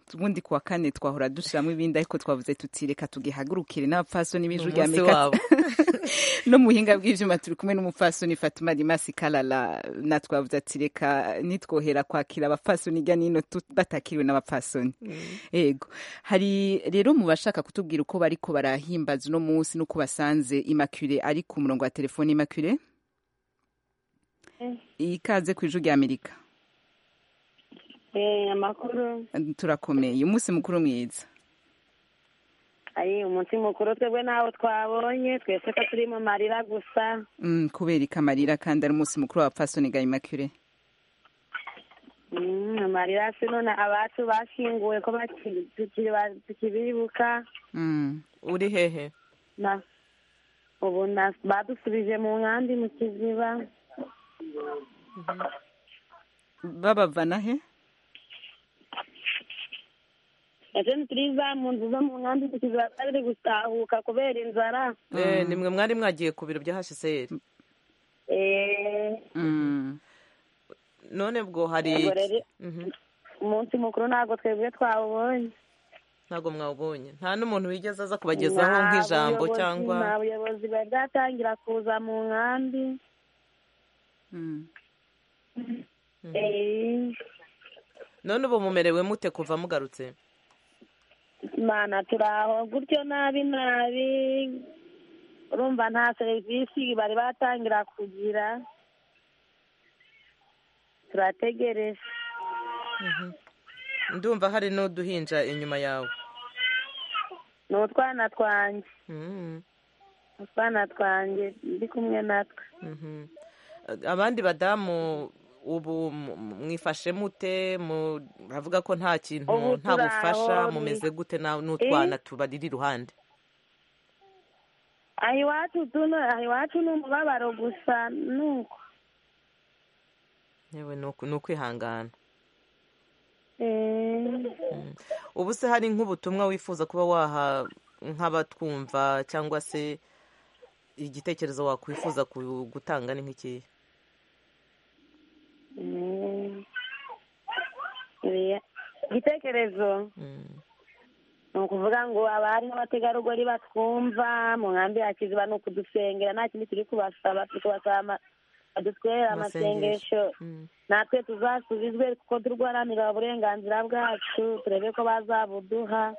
ubundi kuwa kane twahora dushiramo ibindi ariko twavuze tuti reka tugihagurukire n'abapfasoni b'ijwi Ni rya umunsi amerika wabo. no mu buhinga bw'ivyuma turi kumwe n'umupfasoni fatuma rimasi kalala na twavuze ati reka nitwohera kwakira abapfasoni hirya nino tu- batakiriwe n'abapfasoni ego hari rero mu bashaka kutubwira uko bariko barahimbaza uno munsi n'uko basanze immaculee ari ku murongo wa telefone immaculee ikaze ku ijwi rya amerika Eh, amakuru turakomeye umunsi mukuru mwiza ari umunsi mukuru twebwe ntawo twabonye twese ko turi mu marira gusa Mm, kubera ikamarira kandi ari umunsi mukuru w'abapfasoni ga immaculee Mm, amarira si none abacu bashyinguwe ko baki- tukiri ba- tukibibuka Mm. uri hehe na ubu na- badusubije mu nkambi mu kiziba babavana he ejo ntituriza mu nzu zo mu nkambi mu kiziba bari gutahuka kubera inzara Eh, nimwe mwari mwagiye ku biro bya hcr Eh, none bwo hari ubwo rero Mhm. umunsi mukuru ntabwo twebwe twawubonye ntabwo mwawubonye nta n'umuntu wigeze aza kubagezaho Nta nk'ijambo buyobozi- cyangwa nta buyobozi bari bwatangira kuza mu nkambi Eh, none ubu mumerewe mute kuva mugarutse mana turaho gutyo nabi nabi urumva nta serivisi bari batangira kugira turategereje Mhm. ndumva hari n'uduhinja inyuma yawe ni utwana twanjye Mhm. utwana twanjye ndi kumwe natwe Mhm. abandi badamu ubu mu- mu- mwifashe mute mu- muravuga ko nta kintu Ubu nta turi bufasha aho, mumeze ni- gute na- n'utwana Eh? tubarira iruhande aha iwacu tuno aha iwacu ni umubabaro gusa nuko yewe ni uku- ni ukwihangana Eh, ubu se hari nk'ubutumwa wifuza kuba waha nk'abatwumva cyangwa se igitekerezo wakwifuza ku- gutanga ni nk'ikihe mm. Oya. igitekerezo ni ukuvuga ngo abari n'abategarugori batwumva mu nkambi ya kiziba ni ukudusengera nta kindi turi kubasaba turi kubasaba ama- badutwerere amasengesho natwe tuzasubizwe kuko turwanira uburenganzira bwacu turebe ko bazabuduha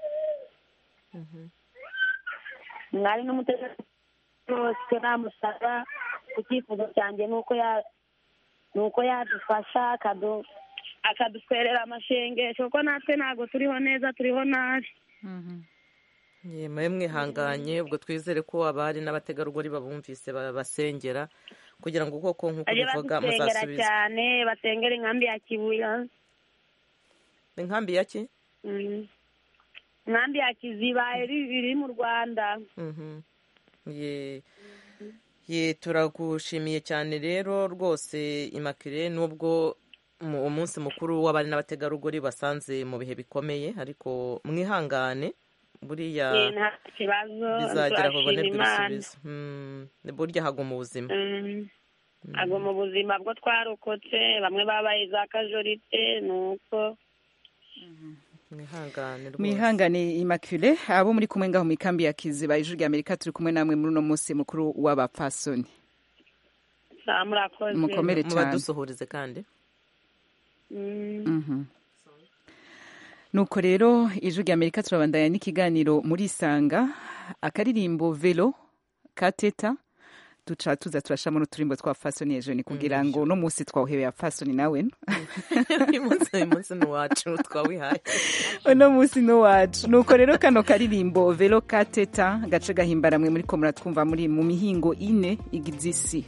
mwari n'umutegarugori wose namusaba icyifuzo cyanjye ni uko ya ni uko yadufasha akadu akadutwerera amashengesho kuko natwe ntabwo turiho neza turiho nabi mwe mwihanganye ubwo twizere ko abari n'abategarugori babumvise babasengera kugira ngo koko nk'uko bajye bivuga badusengera muzasubize cyane basengera inkambi ya kibuya inkambi ya ki Mhm. inkambi ya kiziba iri iri mu rwanda Mhm. ye ye turagushimiye cyane rero rwose imakire nubwo mu- umunsi mukuru w'abari n'abategarugori basanze mu bihe bikomeye ariko mwihangane buriya Eh, nta kibazo bizagera aho turashima bonerwa imana ibisubizo Mm, burya haguma ubuzima Mhm. ntabwo mu buzima bwo twarokotse bamwe babaye za kajorite ni uko mwihangane rwose mwihangane immaculee abo muri kumwe ngaho mu ikambi ya kiziba ijwi rya amerika turi kumwe namwe muri uno munsi mukuru w'abapfasoni saa murakoze Mukomere cyane. mubadusuhurize kandi Mm. Mhm. nuko rero ijwi rya amerika turabandanya n'ikiganiro muri isanga akaririmbo velo ka teta duca tuza turashamo n'uturimbo twa fasoni ejo ni kugira ngo uno munsi twawuhebeye fasoni nawe uyu munsi uyu munsi ni uwacu twawihaye uno munsi ni uwacu nuko rero kano karirimbo velo ka teta gace gahimbaramwe muri ko muratwumva muri mu mihingo ine igize isi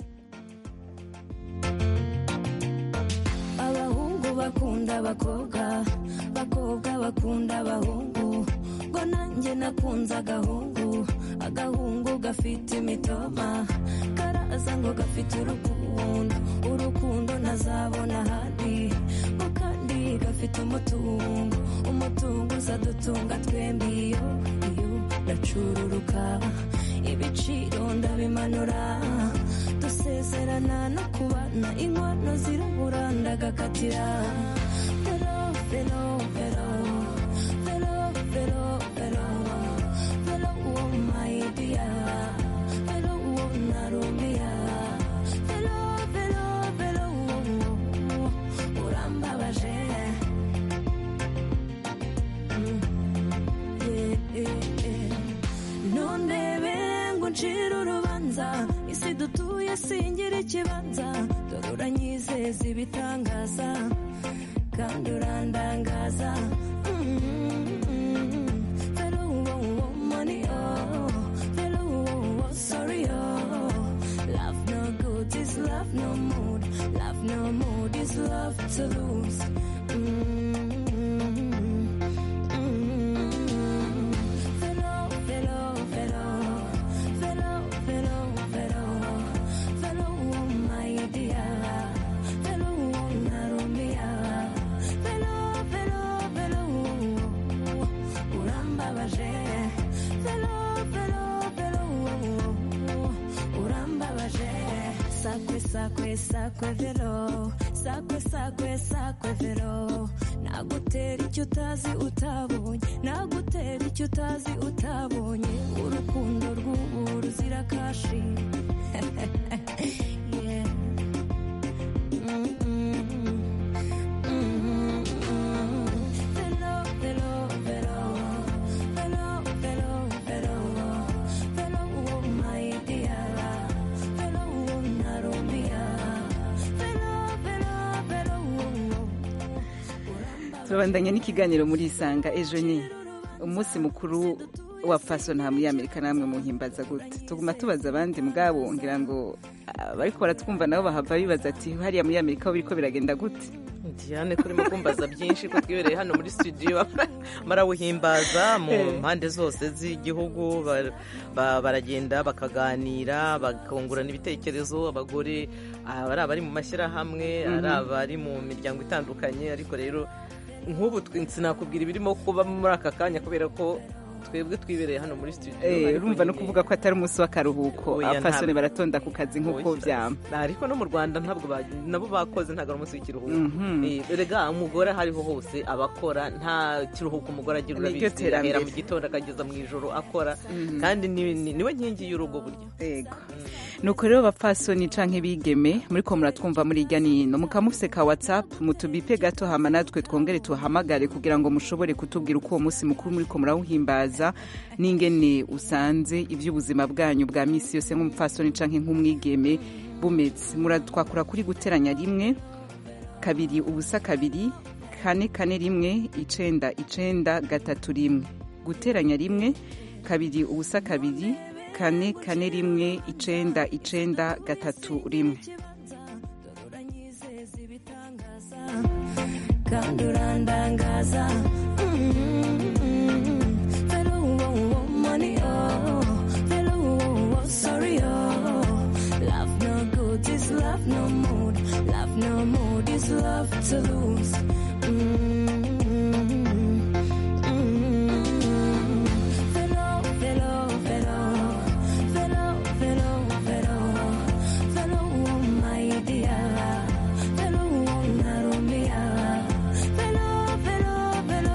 abahungu bakunda abakobwa abakobwa bakunda abahungu ngo nanjye nakunze agahungu agahungu gafite imitoma karaza ngo gafite urukundo urukundo ntazabona ahandi ngo kandi gafite umutungo umutungo uzadutunga twembi iyo iyo ndacururuka ibiciro ndabimanura dusezerana no kubana inkwano zirabura ndagakatira vero vero vero velo, velo, oh my dear. Velo, oh narumia. Velo, velo, velo, oh, urambabaje. nundebe ngo ncire urubanza isi dutuye singira ikibanza dore uranyizeza ibitangaza kandi urandangaza Mm, velo, oh, oh, money, oh, velo, oh, oh, sorry, oh. Love no good is love no mood. Love no mood is love to lose. Velo, velo, velo, velo, velo, velo, velo, oh my dear, velo, oh narumia, velo, velo, velo, urambabaje, velo, velo, velo, urambabaje, sakwe, sakwe, sakwe, velo, sakwe, sakwe, sakwe, velo, nagutera icyo utazi utabonye, nagutera icyo utazi utabonye, urukundo rw'ubu ruzira kashi. Yeah. Mm, mm, mm, mm. Velo, velo, velo, velo, velo, velo, velo, oh my dear, velo, oh narumia, velo, velo, velo, turabandanya n'ikiganiro muri isanga ejo ni umunsi mukuru wa faso nta muri amerika namwe muhimbaza gute tuguma tubaza abandi mugabo ngira ngo bariko baratwumva nabo bahava bibaza ati hariya muri amerika ho biriko biragenda gute diane kurimo kumbaza byinshi ko twibereye hano muri studio barawuhimbaza mu Eh. mpande zose z'igihugu ba- ba- baragenda bakaganira bakungurana ibitekerezo abagore ah, ari abari mu mashyirahamwe ari Mhm. abari mu miryango itandukanye ariko rero nk'ubu twe- sinakubwira ibirimo kuba muri aka kanya kubera ko twebwe twibereye hano muri studio Eh, ariko urumva no nyine- kuvuga ko atari umunsi w'akaruhuko Oya, abafasoni ntabwo. baratonda ku kazi nk'uko Oya. vyama ariko no mu rwanda ntabwo ba- nabo bakoze ntabwo ari umunsi w'ikiruhuko Mhm. Eh, erega umugore aho ariho hose abakora nta kiruhuko umugore agira Ni ryo urabizi ahera terambere. mu gitondo akageza mu ijoro akora Mhm. kandi ni- ni- niwe nkingi y'urugo burya Ego. nuko rero bapfasoni canke bigeme muriko muratwumva muri irya nino mukaba mufise ka whatsapp mutubipe gato hama natwe twongere tuhamagare kugira ngo mushobore kutubwira uko uwo munsi mukuru muriko murawuhimbaza n'ingene usanze ivy'ubuzima bwanyu bwa misi yose nk'umupfasoni canke nk'umwigeme bumeze muratwakura kuri guteranya rimwe kabiri ubusa kabiri kane kane rimwe icenda icenda gatatu rimwe guteranya rimwe kabiri ubusa kabiri kane kane rimwe icenda icenda gatatu rimwe kandi urandangaza Mm, velo, oh, oh, money, oh, velo, oh, oh, sorry, oh. Love no good is love no mood. Love no mood is love to lose. Mm, mm, velo, velo, velo, velo, velo, velo, velo, oh, my dear. Velo, oh, narumia. Velo, velo, velo,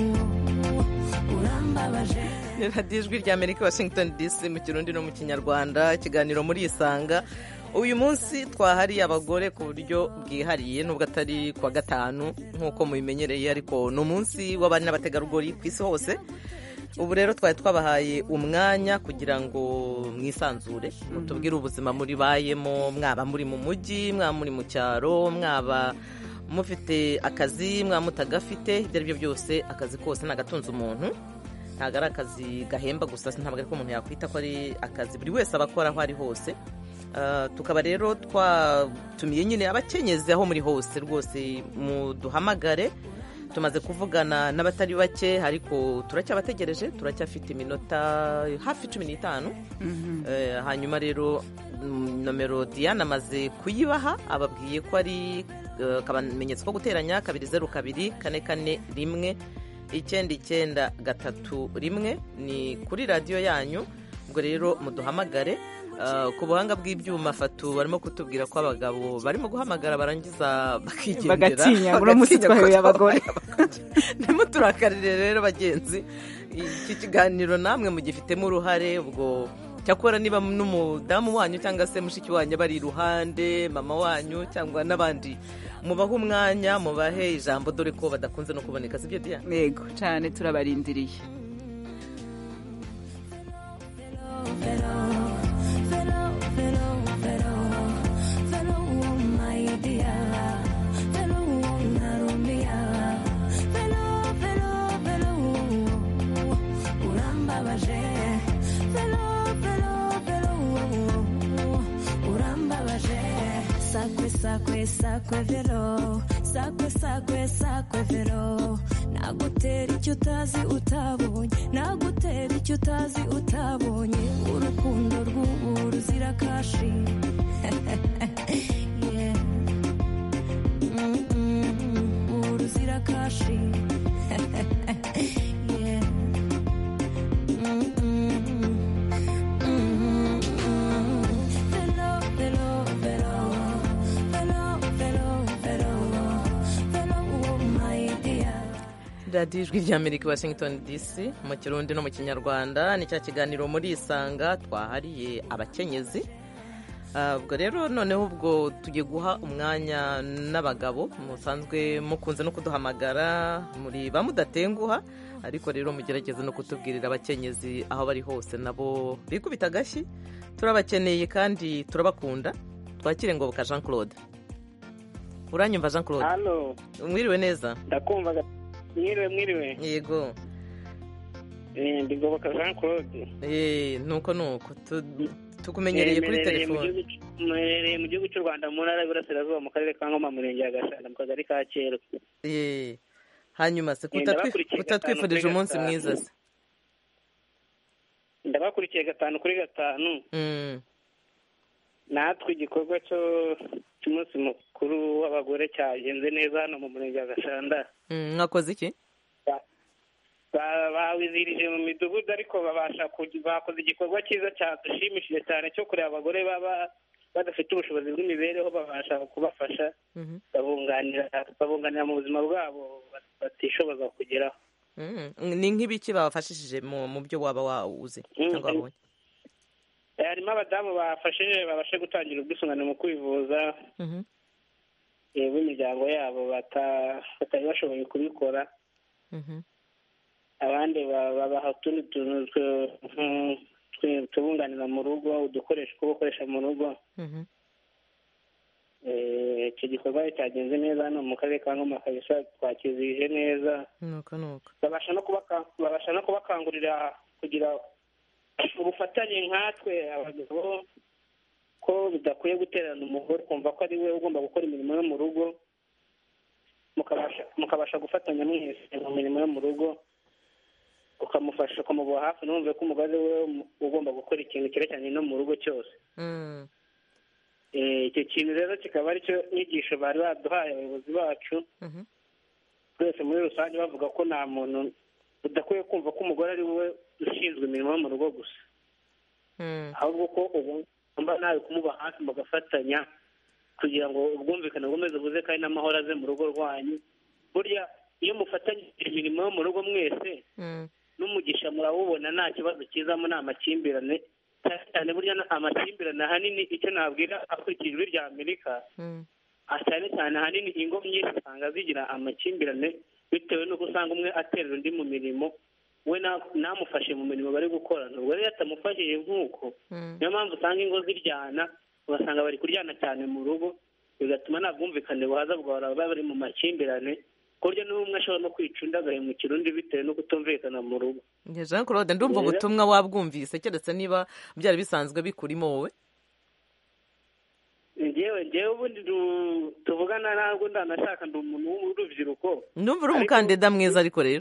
urambabaje. ni radiyo ijwi rya amerika washington dc mu kirundi no mu kinyarwanda ikiganiro muri isanga uyu munsi twahariye abagore ku buryo bwihariye nubwo atari kuwa gatanu nk'uko mubimenyereye ariko ni umunsi w'abari n'abategarugori ku isi hose ubu rero twari twabahaye umwanya kugira ngo mwisanzure mutubwire ubuzima muri bayemo mwaba muri mu mujyi mwaba muri mu cyaro mwaba mufite akazi mwaba mutagafite ibyo ari byo byose akazi kose nagatunze umuntu ntabwo ari akazi gahemba gusa ntabwo ariko umuntu yakwita ko ari akazi buri wese aba akora aho ari hose Ah, tukaba rero twatumiye nyine abakenyezi aho muri hose rwose muduhamagare tumaze kuvugana n'abatari bake ariko turacyabategereje turacyafite iminota hafi cumi n'itanu Eh, hanyuma rero mm, nomero diane amaze kuyibaha ababwiye ko ari eh, akamenyetso ko guteranya kabiri zeru kabiri kane kane rimwe icyenda icyenda gatatu rimwe ni kuri radiyo yanyu ubwo rero muduhamagare Ah, ku buhanga bw'ibyuma fatu barimo kutubwira ko abagabo barimo guhamagara barangiza bakigendera Bagatinya, uno munsi Bagatinya twahuye ko abagore. ntimuturakarire rero bagenzi iki kiganiro namwe mugifitemo uruhare ubwo cyakora niba n'umudamu wanyu cyangwa se mushiki wanyu bari iruhande mama wanyu cyangwa n'abandi mubahe umwanya mubahe ijambo dore ko badakunze no kuboneka sibyo diya yego cyane turabarindiriye Sakwe, sakwe, sakwe vero sakwe sakwe sakwe vero nagutera icyo utazi utabonye nagutera icyo utazi utabonye urukundo rw'ubu ruzira kashi Yeah. Mm, mm, ubu ruzira kashi Yeah. Mm, mm, mm, mm. Vero, vero, vero. Vero, vero, vero. Vero, oh my dear. radiyo ijwi ry'amerika washington dc mu kirundi no mu kinyarwanda ni cya kiganiro muri isanga twahariye abakenyezi Ah, ubwo rero noneho ubwo tugiye guha umwanya n'abagabo musanzwe mukunze no kuduhamagara muri ba mudatenguha ariko rero mugerageze no kutubwirira abakenyezi aho bari hose nabo bikubita agashyi turabakeneye kandi turabakunda twakire ngoboka jean claude uranyumva jean claude hano mwiriwe neza ndakumva ga- mwiriwe mwiriwe yego Eh, ndi ngoboka jean claude Eh, nuko nuko Tu- tukumenyereye kuri Eh, mperereye mu telefone gihugu c- mperereye mu gihugu cy'u rwanda mu ntara y'iburasirazuba mu karere ka ngoma mu murenge wa gashanda mu kagari ka kera Eh, hanyuma se Eh, kutatwi- ndabakurikiye kutatwifurije gatanu kuri umunsi gatanu. mwiza se ndabakurikiye gatanu kuri gatanu Mm, natwe igikorwa cyo cy'umunsi mukuru w'abagore cyagenze neza hano mu murenge wa gashanda mm, mwakoze iki Ba- bawizihirije mu midugudu ariko babasha kugi- bakoze igikorwa cyiza cyadushimishije cyane cyo kureba abagore baba badafite ubushobozi bw'imibereho babasha kubafasha Mhm. babunganira babunganira mu buzima bwabo bat- batishoboza kugeraho Mm, ni nk'ibiki babafashishije mu mu byo waba wawuzi cyangwa Mm, wabonye Eh, harimo abadamu bafashije babashe gutangira ubwisungane mu kwivuza Mhm. eh, b'imiryango yabo bata- batari bashoboye kubikora Mhm. abandi ba- babaha utundi tuntu twe- nk- twe- tubunganira mu rugo udukoresho two gukoresha mu rugo Mhm. Eh, icyo gikorwa cyagenze neza hano mu karere ka ngoma kabisa twakizihije neza nuko nuko babasha no kubaka babasha no kubakangurira kugira ubufatanye nkatwe abagabo ko bidakwiye guterana umugore kumva ko ari we ugomba gukora imirimo yo mu rugo mukabasha mukabasha gufatanya mwese mu mirimo yo mu rugo ukamufasha ukamuba hafi numve ko umugore we ugomba gukora ikintu cyerekeranye no mu rugo cyose Mm, Eh, icyo kintu rero kikaba ari cyo nyigisho bari baduhaye abayobozi bacu mhm. twese muri rusange bavuga ko nta muntu udakwiye kumva ko umugore ari we ushinzwe imirimo yo mu rugo gusa Mm, ahubwo ko ugomba nawe kumuba hafi mugafatanya kugira ngo ubwumvikane bukomeze buze kandi n'amahoro aze mu rugo rwanyu burya iyo mufatanyije imirimo yo mu rugo mwese mm, n'umugisha murawubona nta kibazo kizamo nta makimbirane cyane cyane burya na- amakimbirane ahanini icyo nabwira akurikije ijwi rya amerika mm, ah, cyane cyane ahanini ingo nyinshi usanga zigira amakimbirane bitewe n'uko usanga umwe aterera undi mu mirimo we na- namufashe mu mirimo bari gukora ubwo rero iyo atamufashije nk'uko mm. niyo mpamvu usanga ingo ziryana ugasanga bari kuryana cyane mu rugo bigatuma nta bwumvikane buhaza bwahora baba bari mu makimbirane ku buryo n'umwe ashobora no kwica undi agahemukira undi bitewe no kutumvikana mu rugo Njye jean claude ndumva Rero- ubutumwa wabwumvise keretse niba byari bisanzwe bikurimo wowe ngewe ngewe ubundi du- tuvugana ntabwo ndanashaka ndi umuntu w'urubyiruko ndumva uri Ariko- umukandida mwiza ariko rero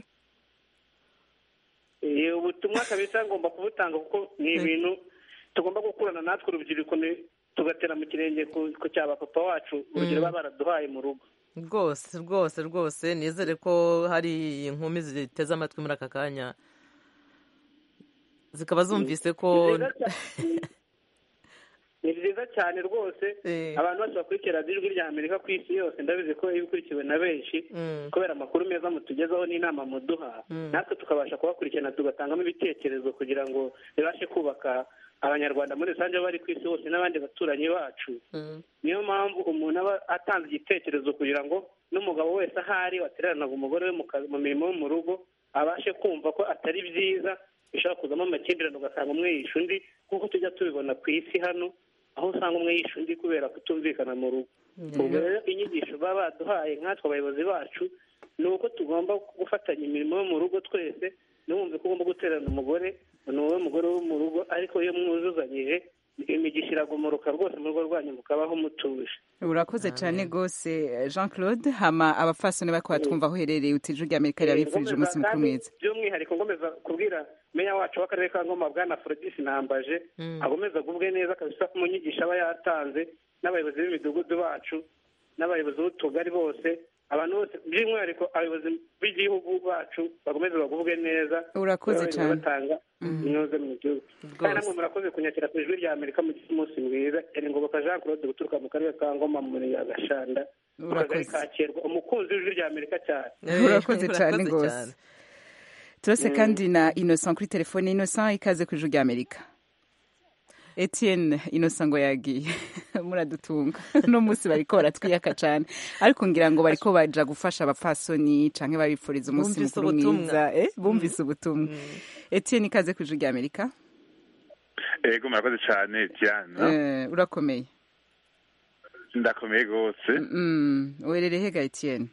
Eh, ubutumwa kabisa ngomba kubutanga kuko ni ibintu tugomba gukurana natwe urubyiruko ni- tugatera mu kirenge ku ku cya papa wacu urugero Mm. baba baraduhaye mu rugo rwose rwose rwose nizere ko hari inkumi ziteze amatwi muri aka kanya zikaba zumvise ko Ni byiza cyane- ni byiza cyane rwose abantu bose bakurikira radiyo ijwi rya amerika ku isi yose ndabizi ko iba ikurikiwe na benshi kubera amakuru meza mutugezaho n'inama muduha natwe tukabasha kubakurikirana tugatangamo ibitekerezo kugira ngo bibashe kubaka abanyarwanda muri rusange bari ku isi hose n'abandi baturanyi bacu niyo mpamvu umuntu aba atanze igitekerezo kugira ngo n'umugabo wese ahari watereranaga umugore we mu kazi- mu mirimo yo mu rugo abashe kumva ko atari byiza bishobora kuzamo amakimbirane ugasanga umwe yishe undi nk'uko tujya tubibona ku isi hano aho usanga umwe yishe undi kubera kutumvikana mu rugo ubwo rero inyigisho baba baduhaye nkatwe abayobozi bacu ni uko tugomba gufatanya imirimo yo mu rugo twese ntiwumve ko ugomba guterana umugore ni wowe mugore wo mu rugo ariko iyo mwuzuzanyije imigisha iragumuruka rwose mu rugo rwanyu mukabaho mutuje urakoze cyane rwose jean claude hama abafasoni bariko batwumva aho uherereye utije urya amerika rirabifurije umunsi mukuru kandi mwiza by'umwihariko ngomeza kubwira meya wacu w'akarere ka ngoma bwana forodisi nambaje agomeza agubwe neza kabisa mu nyigisho aba yatanze n'abayobozi b'imidugudu bacu n'abayobozi b'utugari bose abantu bose by'umwihariko abayobozi b'igihugu bacu bagomeze bagubwe neza Urakoze Bagomeze cyane. batanga inoze mu gihugu kandi namwe murakoze kunyakira ku ijwi rya amerika mu umunsi mwiza yari ngoboka jean claude guturuka mu karere ka ngoma mu murenge wa gashanda mu kagari Urakoze. ka Kirwa, umukunzi w'ijwi rya amerika cyane urakoze cyane rwose turose Mm. kandi na innocent kuri telefone innocent ikaze ku ijwi rya amerika etienne innocent ngo yagiye muradutunga uno munsi bariko baratwiyaka cyane ariko ngira ngo bariko baja gufasha abapfasoni canke babifuriza umunsi Bumvise mukuru ubutumwa. mwiza eh, bumvise ubutumwa etienne ikaze ku ijwi rya amerika ego murakoze cyane diana Eh, urakomeye ndakomeye rwose Mm, werere hega etienne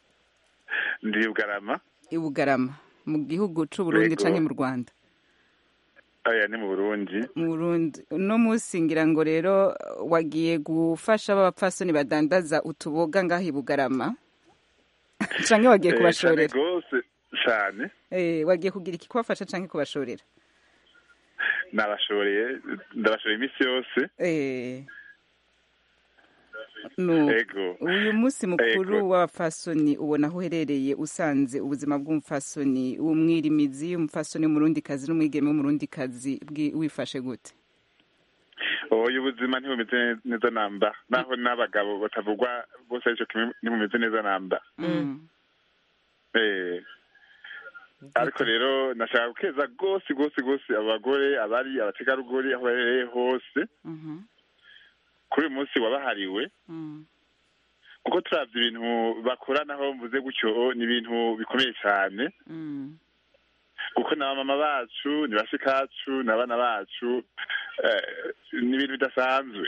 ndi bugarama i bugarama mu gihugu c'uburundi Yego. canke mu rwanda aya ni mu burundi mu Burundi uno munsi ngira ngo rero wagiye gufasha b'abapfasoni badandaza utuboga ngaho i Bugarama canke wagiye Eh, cane kubashorera rwose cyane eh wagiye kugira iki kubafasha canke kubashorera nabashoreye ndabashoreye iminsi yose eh no ego uyu munsi mukuru Ego. w'abapfasoni ubona aho uherereye usanze ubuzima bw'umupfasoni umwirimizi umupfasoni w'umurundikazi n'umwigeme w'umurundikazi bwi- wifashe gute oya ubuzima ntibumeze neza namba naho n'abagabo batavugwa bose aricyo kimwe ntibumeze neza namba Eh. ariko rero nashaka gukeza rwose rwose rwose abagore abari abategarugori aho baherereye hose kuri uyu munsi wabahariwe kuko turavye ibintu bakora naho mvuze gutyo ni ibintu bikomeye cyane kuko na mama bacu ni bashikacu n'abana bacu eh, ni ibintu bidasanzwe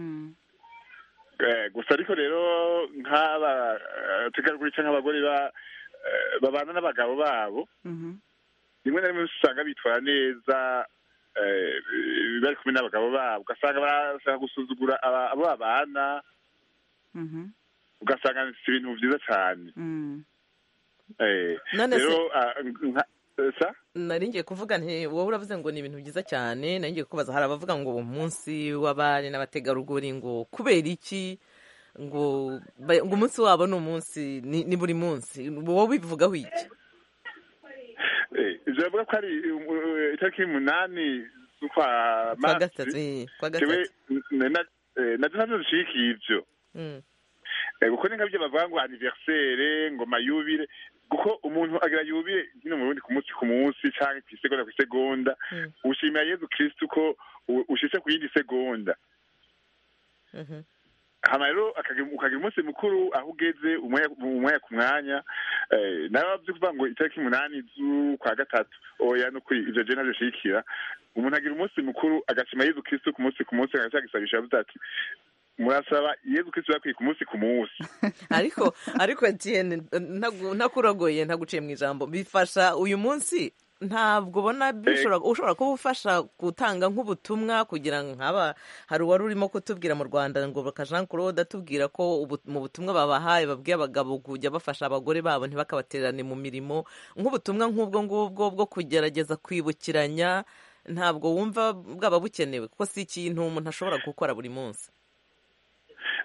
Eh, gusa ariko rero nk'abategarugori cyangwa abagore ba- eh, babana n'abagabo babo rimwe na rimwe usanga bitwara neza eh, bari kumwe n'abagabo babo ugasanga barashaka gusuzugura aba- abo babana ugasanga si ibintu byiza cyane Eh, None se- rero ah, nka- eh, sa nari ngiye kuvuga nti wowe uravuze ngo ni ibintu byiza cyane nari ngiye kubaza hari abavuga ngo umunsi w'abari n'abategarugori ngo kubera iki ngo ba- ngo umunsi wabo ni umunsi ni ni buri munsi wowe bivugaho iki Eh, ivyo bavuga ko ari uh, itariki umunani z'ukwa kwa gatatu masi eh, kwa jewe gatatu n- na- eh, navyo navyo bishigikiye ivyo Mm. Eh, kuko ni nkabyo bavuga ngo anniversaire ngo mayubire kuko umuntu agira yubire hino mu Burundi ku munsi ku munsi canke kw'isegonda kw'isegonda ushimira yezu kristu ko u- ushitse ku yindi segonda Mhm. hama rero akagira- ukagira umunsi mukuru aho ugeze umwanya umwanya ku mwanya eh, nawe bavyo kuvuga ngo itariki umunani z'ukwa gatatu oya nukuri ivyo je ntavyo shigikira umuntu agira umunsi mukuru agashima yezu kristu ku munsi ku munsi agaca agisabisha avuze ati murasaba yezu kristu yakwiye ku munsi ku munsi ariko ariko Etienne ntagu- ntakurogoye ntaguciye mu ijambo bifasha uyu munsi ntabwo ubona bishobora ushobora kuba ufasha gutanga nk'ubutumwa kugira ngo nk'aba hari uwari urimo kutubwira mu rwanda ngo baka jean claude atubwira ko ubu- mu butumwa babahaye babwiye abagabo kujya bafasha abagore babo ntibakabaterane mu mirimo nk'ubutumwa nk'ubwo ngubwo bwo kugerageza kwibukiranya ntabwo wumva bwaba bukenewe kuko si ikintu umuntu ashobora gukora buri munsi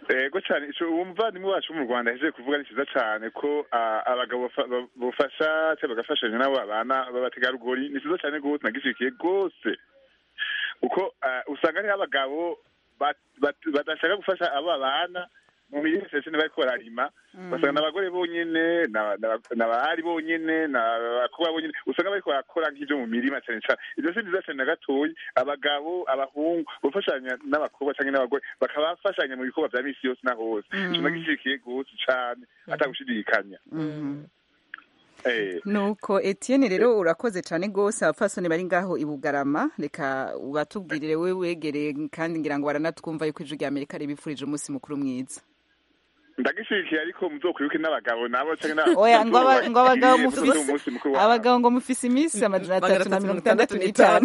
ego cyane ico umuvandimwe wacu wo mu rwanda yahejeje kuvuga ni cyiza cyane ko ah, abagabo bafa- ba- bofasha cyangwa bagafashanya n'abo abana b'abategarugori ni cyiza cyane rwose nagishikiye rwose kuko ah, usanga hariho abagabo bat- bat- badashaka gufasha abo babana mu mirimo sesine bariko bararima ugasanga n'abagore bonyene na- na- n'abahari bonyene n'abakobwa bonyene usanga bariko barakora nk'ivyo mu mirima cyane cyane ivyo si vyiza cyane na gatoyi abagabo abahungu bafashanya n'abakobwa canke n'abagore bakabafashanya mu bikorwa vya misi yose na hose Mm. ico nagishikiye gose cane atagushidikanya eh nuko etienne rero urakoze cyane rwose abapfasoni bari ngaho i bugarama reka ubatubwirire we wegereye kandi ngira ngo baranatwumva yuko ijwi rya amerika ribifurije umunsi mukuru mwiza ndagishikiye ariko muzokwibuke n'abagabo nabo canke n'aba- oya ngo aba- ngo abagabo Muzoze mufise umunsi mukuru wabo. abagabo ngo mufise iminsi amajana atatu na mirongo itandatu n'itanu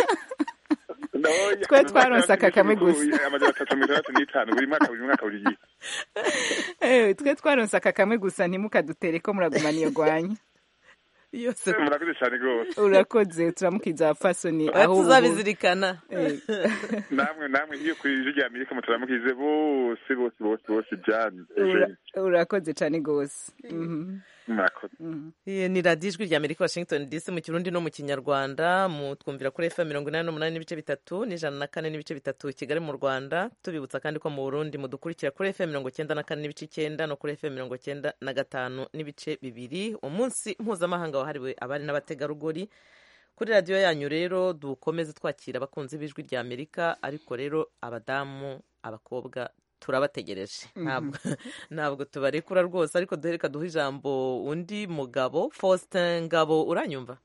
Oya, twe twaronse aka kamwe gusa. amajana atatu mirongo itandatu n'itanu buri mwaka buri mwaka buri gihe Eh, twe twaronse aka kamwe gusa ntimukadutere ko muragumana iyo gwanya yose murakoze cyane rwose urakoze turamukiza abapfasoni Oya, aho ubu- tuzabizirikana Eh. namwe namwe nk'iyo ku ijwi rya amerika mutaramukize bose bose bose bose byani Ura- urakoze cyane rwose Mhm. murakoze Iyi ni radiyo ijwi rya amerika washington dc mu kirundi no mu kinyarwanda mutwumvira kuri fm mirongo inani n'umunani n'ibice bitatu n'ijana na kane n'ibice bitatu i kigali mu rwanda tubibutsa kandi ko mu burundi mudukurikira kuri fm mirongo cyenda na kane n'ibice icyenda no kuri fm mirongo cyenda na gatanu n'ibice bibiri umunsi mpuzamahanga wahariwe abari n'abategarugori kuri radiyo yanyu rero dukomeze twakira abakunzi b'ijwi rya amerika ariko rero abadamu abakobwa turabategereje Mhm. ntabwo ntabwo tubarekura rwose ariko duhereka duha ijambo undi mugabo faustin ngabo uranyumva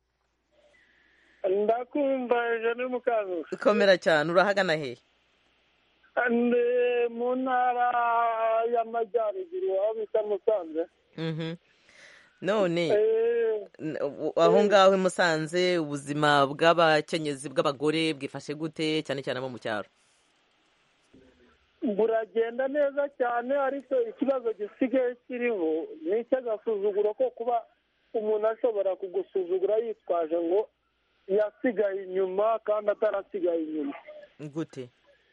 ndakumva ijana mukanguzi komera cyane urahagana hehe ndi mu ntara y'amajyaruguru aho bita musanze Mhm. none Eh, n- u- aho ngaho i musanze ubuzima bw'abakenyezi bw'abagore bwifashe gute cyane cyane abo mu cyaro buragenda neza cyane ariko ikibazo gisigaye kiriho ni icy'agasuzuguro ko kuba umuntu ashobora kugusuzugura yitwaje ngo yasigaye inyuma kandi atarasigaye inyuma gute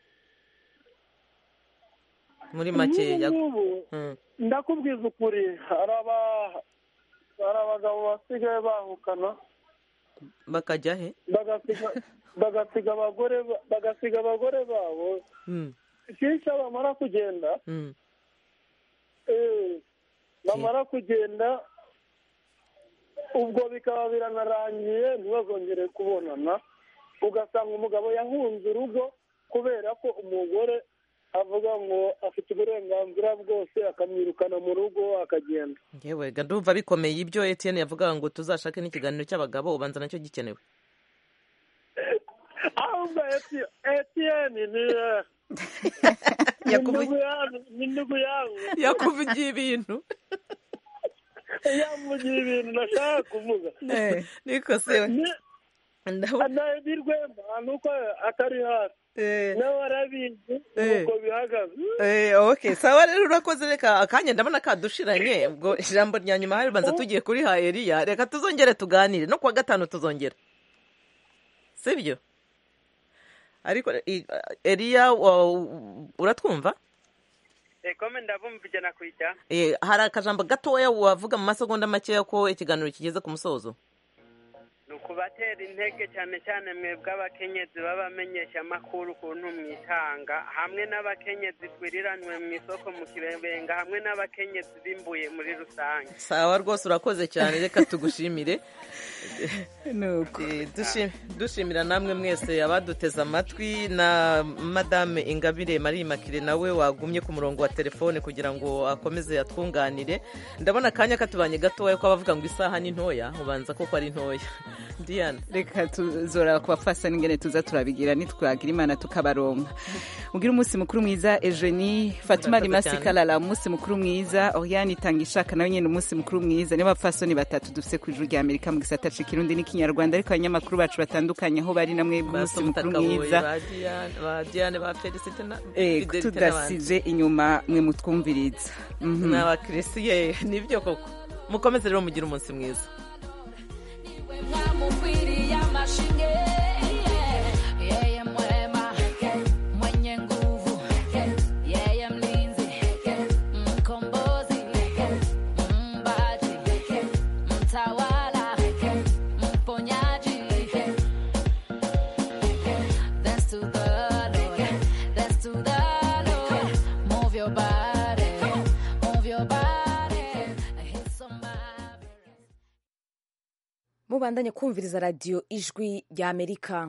muri makeya Nk'ubu ngubu Mm. ndakubwiza ukuri hari aba- hari abagabo basigaye bahukana bakajya he bagasiga bagasiga abagore ba- bagasiga abagore babo Mm. kenshi iyo bamara kugenda Mm. eh, bamara kugenda ubwo bikaba biranarangiye ntibazongere kubonana ugasanga umugabo yahunze urugo kubera ko umugore avuga ngo afite uburenganzira bwose akamwirukana mu rugo akagenda yewe ga ndumva bikomeye ibyo etienne yavugaga ngo tuzashake n'ikiganiro cy'abagabo ubanza nacyo gikenewe ahubwo Eti- etiyeni ni eh, ni ndugu yangu ni ndugu yangu yakuvugiye ibintu yamugiye ibintu nashaka kuvuga Eh, niko se anaedi rwema nuko atari hafi nawe arabizi Eh. nuko bihagaze Eh, okay sawa rero urakoze reka akanya ndabona kadushiranye ubwo ijambo rya nyuma hari banza tugiye kuri ha Eliya reka tuzongere tuganire no kuwa gatanu tuzongera sibyo ariko i- Eliya wa- uratwumva ekome ndabumva ijana ku ijana Eh, hari akajambo gatoya wavuga mu masegonda makeya ko ikiganiro kigeze ku musozo ni ukubatera intege cyane cyane mwebwe abakenyezi b'abamenyesha amakuru ukuntu mwitanga hamwe n'abakenyezi twiriranwe mu isoko mu kibenga hamwe n'abakenyezi bimbuye muri rusange sawa rwose urakoze cyane reka tugushimire nuko Eh, dushi- dushimira namwe mwese abaduteze amatwi na madame ingabire marie makire nawe wagumye ku murongo wa telefone kugira ngo akomeze atwunganire ndabona akanya katubanye gatoya ko abavuga ngo isaha ni ntoya ubanza koko ari ntoya diana reka tuzora kubafasa n'ingene tuza turabigira nitwagira imana tukabaronka mugire umunsi mukuru mwiza ejeni fatuma Murakoze rimasi cyane. kalala umunsi mukuru mwiza oriane itanga ishaka nawe nyine umunsi mukuru mwiza niba bapfasoni batatu dufite ku ijuru rya amerika mu gisata c'ikirundi n'ikinyarwanda ariko abanyamakuru bacu batandukanye aho bari namwe umunsi mukuru mwiza ba Diane- ba diane ba felicite na Eh, Fidelite n'abandi. tudasize inyuma mwe mutwumviriza Mhm. n'abakirisiye nibyo koko mukomeze rero mugire umunsi mwiza Mwamukwiriye amashinge yeye mwema mwenye nguvu yeye mlinzi mubandanye kumviriza radiyo ijwi ry'amerika